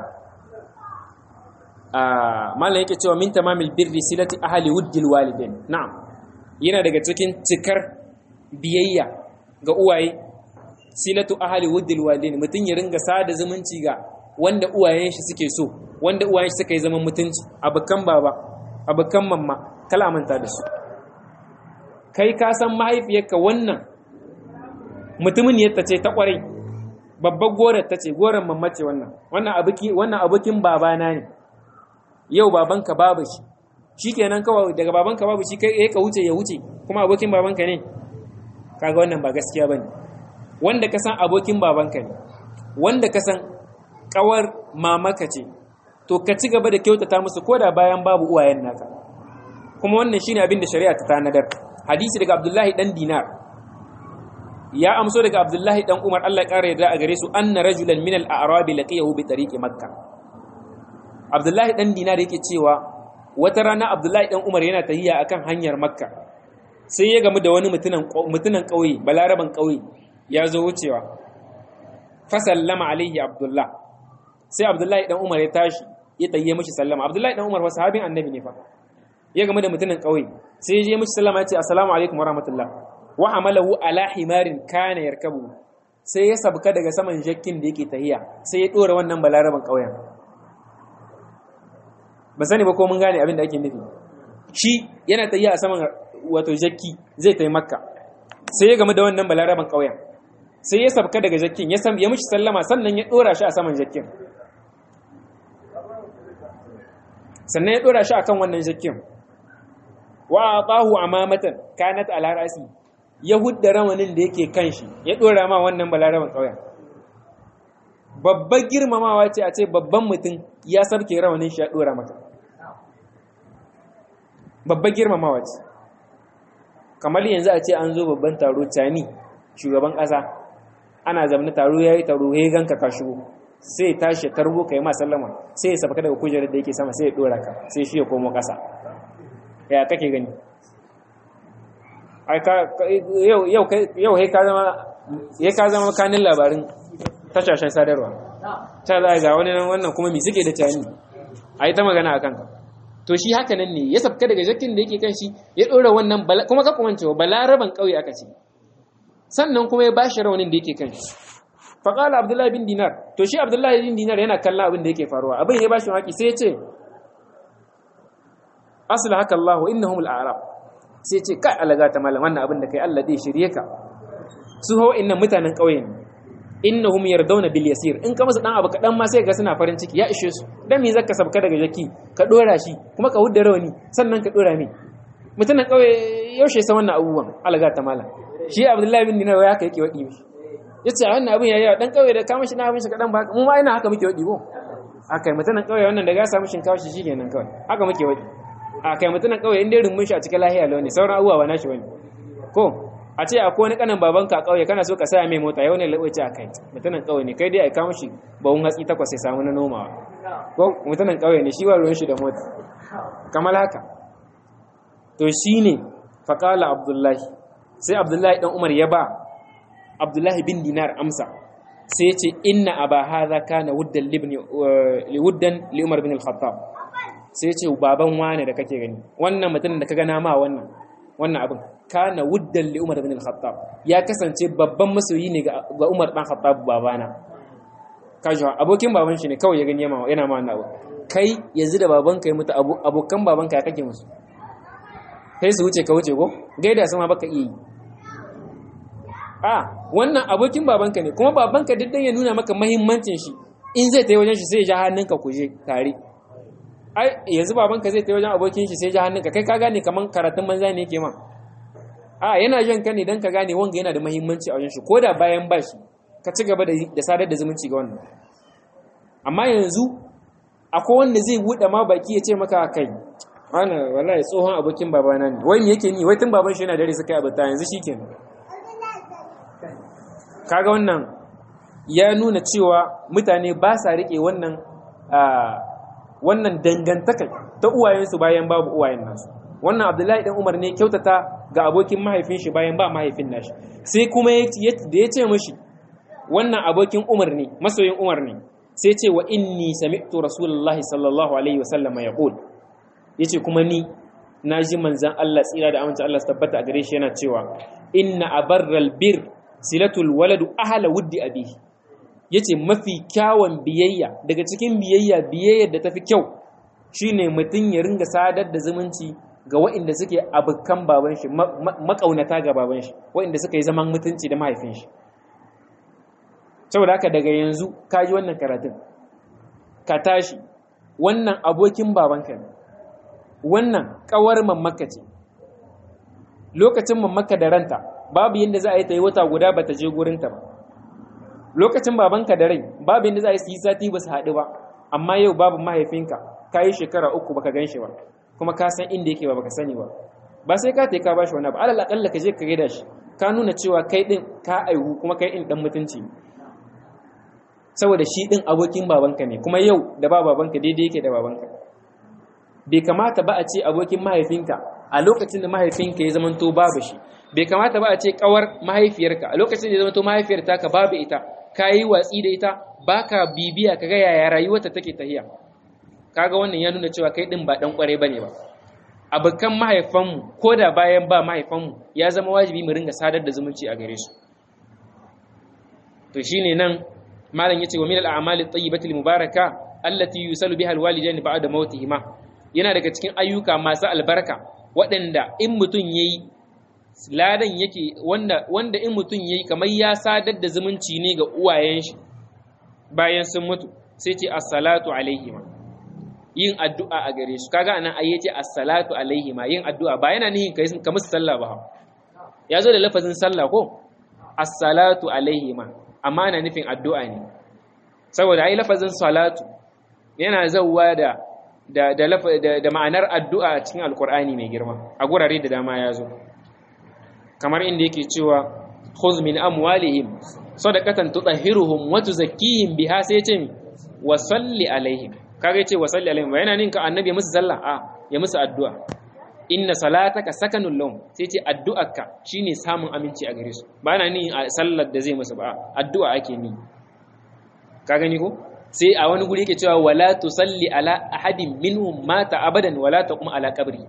a malam yake cewa min tamamil birri silati ahli wuddil walidain na'am yana daga cikin cikar biyayya ga uwaye silatu ahli wuddil walidain mutun ya ringa sada zumunci ga wanda uwayen shi suke so wanda uwayen shi suka yi zaman mutunci abukan baba abukan mamma kala manta da su kai ka san mahaifiyarka wannan mutumin yadda ce ta kwarai babbar gorar ta ce gorar mamma ce wannan wannan abuki wannan abokin babana ne yau babanka babu shi shikenan kawai daga babanka babu shi kai ka wuce ya wuce kuma abokin babanka ne kaga wannan ba gaskiya bane wanda ka san abokin babanka ne wanda ka san kawar mamaka ce to ka ci gaba da kyautata musu koda bayan babu uwayen naka kuma wannan shine abin da shari'a ta tanadar hadisi daga Abdullahi dan Dinar ya amso daga Abdullahi dan Umar Allah ya kare yarda a gare su anna rajulan min al-a'rab laqiyahu bi tariqi makkah Abdullahi dan Dinar yake cewa wata rana Abdullahi dan Umar yana tahiya akan hanyar Makka sai ya gamu da wani mutunan mutunan kauye balaraban kauye ya zo wucewa fa sallama alaihi Abdullah sai Abdullahi dan Umar ya tashi ya tayye mishi sallama Abdullahi dan Umar wa sahabin annabi ne fa ya gamu da mutunan kauye sai ya je mishi sallama ya ce assalamu alaikum wa rahmatullah wa amalahu ala himarin kana yarkabu sai ya sabka daga saman jakkin da yake tahiya sai ya dora wannan balaraban kauyen ba sani ba ko mun gane abin da ake nufi shi yana tafiya a saman wato jakki zai tafi makka sai ya gamu da wannan balaraban ƙauyen sai ya sabka daga jakkin ya sam ya mishi sallama sannan ya dora shi a saman jakkin sannan ya dora shi akan wannan jakkin wa atahu amamatan kanat ala rasi ya hudda rawanin da yake kan shi ya dora ma wannan balaraban ƙauyen babbar girmamawa ce a ce babban mutum ya sabke rawanin shi ya dora maka babbar girmamawa ce kamar yanzu a ce an zo babban taro cani shugaban ƙasa ana zamani taro ya yi taro ya ganka ka shigo sai tashi ya tarbo ka yi ma sallama sai ya sabka daga kujerar da yake sama sai ya dora ka sai shi ya komo ƙasa ya kake gani yau ka zama kanin labarin tashashen sadarwa ta za ga wani nan wannan kuma mai suke da cani a yi ta magana a kanka to shi haka nan ne ya sabka daga jakin da yake kan shi ya ɗora wannan kuma ka kuma cewa balaraban ƙauye aka ce sannan kuma ya bashi raunin da yake kan shi faƙala abdullahi bin dinar to shi abdullahi bin dinar yana kallon abin da yake faruwa abin ya bashi maki sai ya ce asla haka allahu innahum al-a'rab sai ya ce kai alaga ta malam wannan abin da kai Allah zai shirye ka su hawa innan mutanen ƙauye ne innahum yardawna bil yasir in ka masa dan abu kadan ma sai ga suna farin ciki ya ishe su dan me zaka sabka daga jaki ka dora shi kuma ka hudda rawani sannan ka dora me mutumin kauye yaushe sa wannan abubuwan alaga ta mala shi abdullahi bin dinar ya kai yake wadi mishi yace wannan abun yayi dan kauye da kama shi na abin shi kadan ba mu ma ina haka muke wadi ko akai mutumin kauye wannan da ga samu shinkawa shi shikenan kawai haka muke wadi akai mutumin kauye inda rumun shi a cikin lahiya lawa ne sauran abubuwa ba nashi bane ko a ce akwai wani kanan babanka a ƙauye kana so ka saya mai mota yau ne laɓace a kai mutumin ƙauye ne kai dai a kawo shi bawun hatsi takwas ya samu na nomawa ko mutumin ƙauye ne shi wa ruwan shi da mota kamar haka to shi ne faƙala abdullahi sai abdullahi ɗan umar ya ba abdullahi bin dinar amsa sai ya ce inna aba hadha kana wuddan libni wuddan li umar bin al-khattab sai ya ce baban wane da kake gani wannan mutumin da ka gana ma wannan wannan abin kana wuddan li umar bin al-khattab ya kasance babban masoyi ne ga umar dan khattab babana kaji abokin baban shi ne kawai ya gani yana ma wannan abu kai yanzu da babanka ya mutu abokan babanka ya kake musu sai su wuce ka wuce ko gaida sama baka iya yi a wannan abokin babanka ne kuma babanka duk dan ya nuna maka mahimmancin shi in zai ta wajen shi sai ya ja hannunka ku je tare ai yanzu babanka zai ta wajen abokin shi sai ya ja hannunka kai ka gane kaman karatun banza ne yake ma a yana jan ka ne dan ka gane wanga yana da mahimmanci a wajen shi ko da bayan ba shi ka ci gaba da sadar da zumunci ga wannan amma yanzu akwai wanda zai buɗe ma baki ya ce maka kai wani wallahi tsohon abokin babana ne wai me yake ni wai tun baban shi yana dare suka yi abuta yanzu shikenan kaga wannan ya nuna cewa mutane ba sa rike wannan wannan dangantaka ta uwayensu bayan babu uwayen nasu wannan abdullahi dan umar ne kyautata ga abokin mahaifin shi bayan ba mahaifin nashi sai kuma da ya ce mashi wannan abokin umar ne masoyin umar ne sai ce wa inni sami'tu rasulullahi sallallahu alaihi wasallam yaqul yace kuma ni naji manzan Allah tsira da amince Allah tabbata a gare shi yana cewa inna abarral bir silatul waladu ahla wuddi abihi yace mafi kyawun biyayya daga cikin biyayya biyayyar da tafi kyau shine mutum ya ringa sadar da zumunci ga waɗanda suke abukan baban shi makaunata ga baban shi waɗanda suka yi zaman mutunci da mahaifin shi saboda haka daga yanzu ka ji wannan karatun ka tashi wannan abokin babanka ne wannan kawar mamaka ce lokacin mamaka da ranta babu yadda za a yi ta yi wata guda ba ta je gurinta ba lokacin babanka da rai babu yadda za a yi su yi sati ba su haɗu ba amma yau babu mahaifinka ka yi shekara uku baka gan shi ba kuma ka san inda yake ba baka sani ba ba sai ka ka ba shi wani abu alal akalla ka je ka gaida shi ka nuna cewa kai din ka aihu kuma kai din dan mutunci saboda shi din abokin babanka ne kuma yau da ba babanka daidai yake da babanka bai kamata ba a ce abokin mahaifinka a lokacin da mahaifinka ya zamanto babu shi bai kamata ba a ce kawar mahaifiyarka a lokacin da ya zamanto mahaifiyar taka babu ita ka yi watsi da ita baka bibiya kaga yaya rayuwarta take tahiya kaga wannan ya nuna cewa kai din ba dan kware bane ba abokan mahaifanmu ko da bayan ba mahaifanmu ya zama wajibi mu ringa sadar da zumunci a gare su to shine nan malam yace wa min al-a'mali at-tayyibati al-mubaraka allati yusalu biha al-walidain ba'da mautihima yana daga cikin ayyuka masu albarka waɗanda in mutum yayi ladan yake wanda wanda in mutum yayi kamar ya sadar da zumunci ne ga uwayen shi bayan sun mutu sai ce as-salatu alaihima yin addu'a a gare su kaga anan ai yace as-salatu alaihima yin addu'a ba yana nihin kai ka musu sallah ba ya zo da lafazin sallah ko as-salatu alaihima amma ana nufin addu'a ne saboda ai lafazin salatu yana zauwa da da da da ma'anar addu'a a cikin alkur'ani mai girma a gurare da dama ya zo kamar inda yake cewa khudh min amwalihim sadaqatan tutahhiruhum wa tuzakkihim biha sai ce wa salli alaihim kaga yace wa salli alaihim yana ninka annabi ya musu sallah a ya musu addu'a inna salataka sakanul lahum sai ce addu'arka shine samun aminci a gare su ba na ni sallar da zai musu ba addu'a ake ni ka gani ko sai a wani guri yake cewa wala tusalli ala ahadin minhum mata abadan wala taqum ala qabri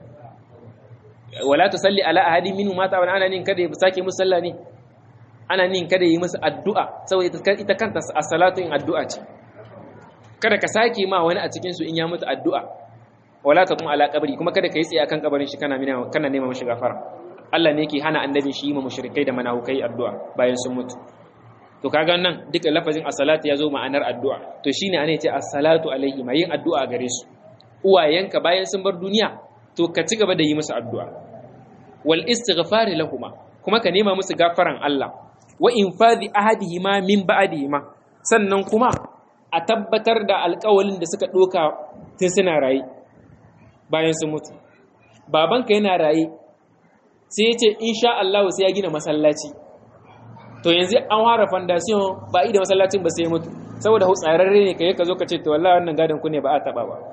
wala tusalli ala ahadin minhum mata abadan ana nin kada ya sake musu sallah ne ana nin kada yi musu addu'a saboda ita kanta as-salatu in addu'a ce kada ka sake ma wani a cikin su in ya mutu addu'a wala taqum ala qabri kuma kada kai tsaye akan kabarin shi kana mina kana nema mashi gafara Allah ne yake hana annabin shi yi ma mushrikai da manahukai addu'a bayan sun mutu to kaga nan duka lafazin as-salatu yazo ma'anar addu'a to shine ana yace as-salatu alaihi ma yin addu'a gare su uwayenka bayan sun bar duniya to ka ci gaba da yi musu addu'a wal istighfar lahum kuma ka nema musu gafaran Allah wa infadhi ahadihima min ba'dihima sannan kuma a tabbatar da alƙawalin da suka doka tun suna raye bayan sun mutu babanka yana raye sai ya ce insha Allah sai ya gina masallaci to yanzu an fara foundation ba da masallacin ba sai mutu saboda hutsararre ne kai ka zo ka ce to wallahi wannan gadon ku ne ba a taba ba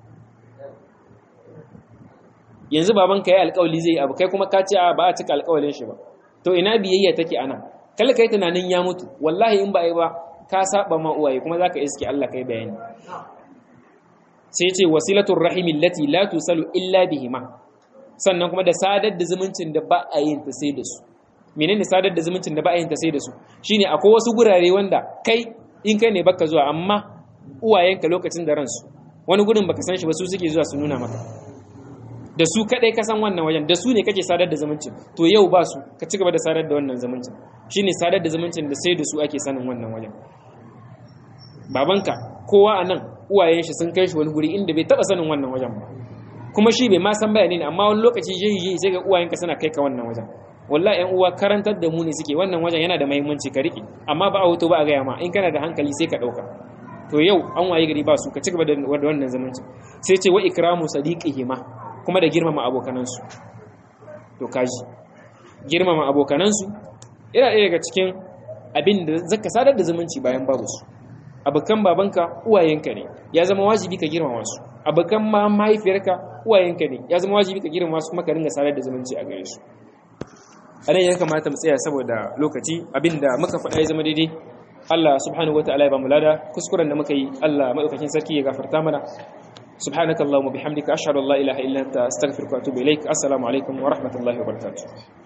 yanzu baban ka yi alƙawali zai abu kai kuma ka ce a ba a cika alƙawalin shi ba to ina biyayya take ana kalla kai tunanin ya mutu wallahi in ba yi ba ka saba ma uwaye kuma zaka iske Allah kai bayani sai ce wasilatul rahimi allati la tusalu illa bihima sannan kuma da sadar da zumuncin da ba a yin ta sai da su menene sadar da zumuncin da ba a yin ta sai da su shine akwai wasu gurare wanda kai in kai ne baka zuwa amma uwayenka lokacin da ransu wani gurin baka san shi ba su suke zuwa su nuna maka da su kadai ka san wannan wajen da su ne kake sadar da zumuncin to yau ba su ka ci gaba da sadar da wannan zumuncin shine sadar da zumuncin da sai da su ake sanin wannan wajen babanka kowa a nan uwayen shi sun kai shi wani guri inda bai taba sanin wannan wajen ba kuma shi bai ma san bayani ne amma wani lokaci jeji sai ga uwayenka suna kai ka wannan wajen wallahi yan uwa karantar da mu ne suke wannan wajen yana da muhimmanci ka rike amma ba a hoto ba a gaya ma in kana da hankali sai ka dauka to yau an waye gari ba su ka cigaba da wannan zamanci sai ce wa ikramu sadiqihima kuma da girmama abokanansu to kaji girmama abokanansu yana ɗaya daga cikin abin da zaka sadar da zumunci bayan babu su abokan babanka uwayenka ne ya zama wajibi ka girmama su abokan ma mahaifiyarka uwayenka ne ya zama wajibi ka girmama su kuma ka ringa sadar da zumunci a gare su a nan ya kamata mu tsaya saboda lokaci abinda muka faɗa ya zama daidai Allah subhanahu wa ta'ala ya ba mu lada kuskuren da muka yi Allah madaukakin sarki ya gafarta mana subhanakallahumma bihamdika ashhadu an la ilaha illa anta astaghfiruka wa atubu ilaik assalamu alaikum wa rahmatullahi wa barakatuh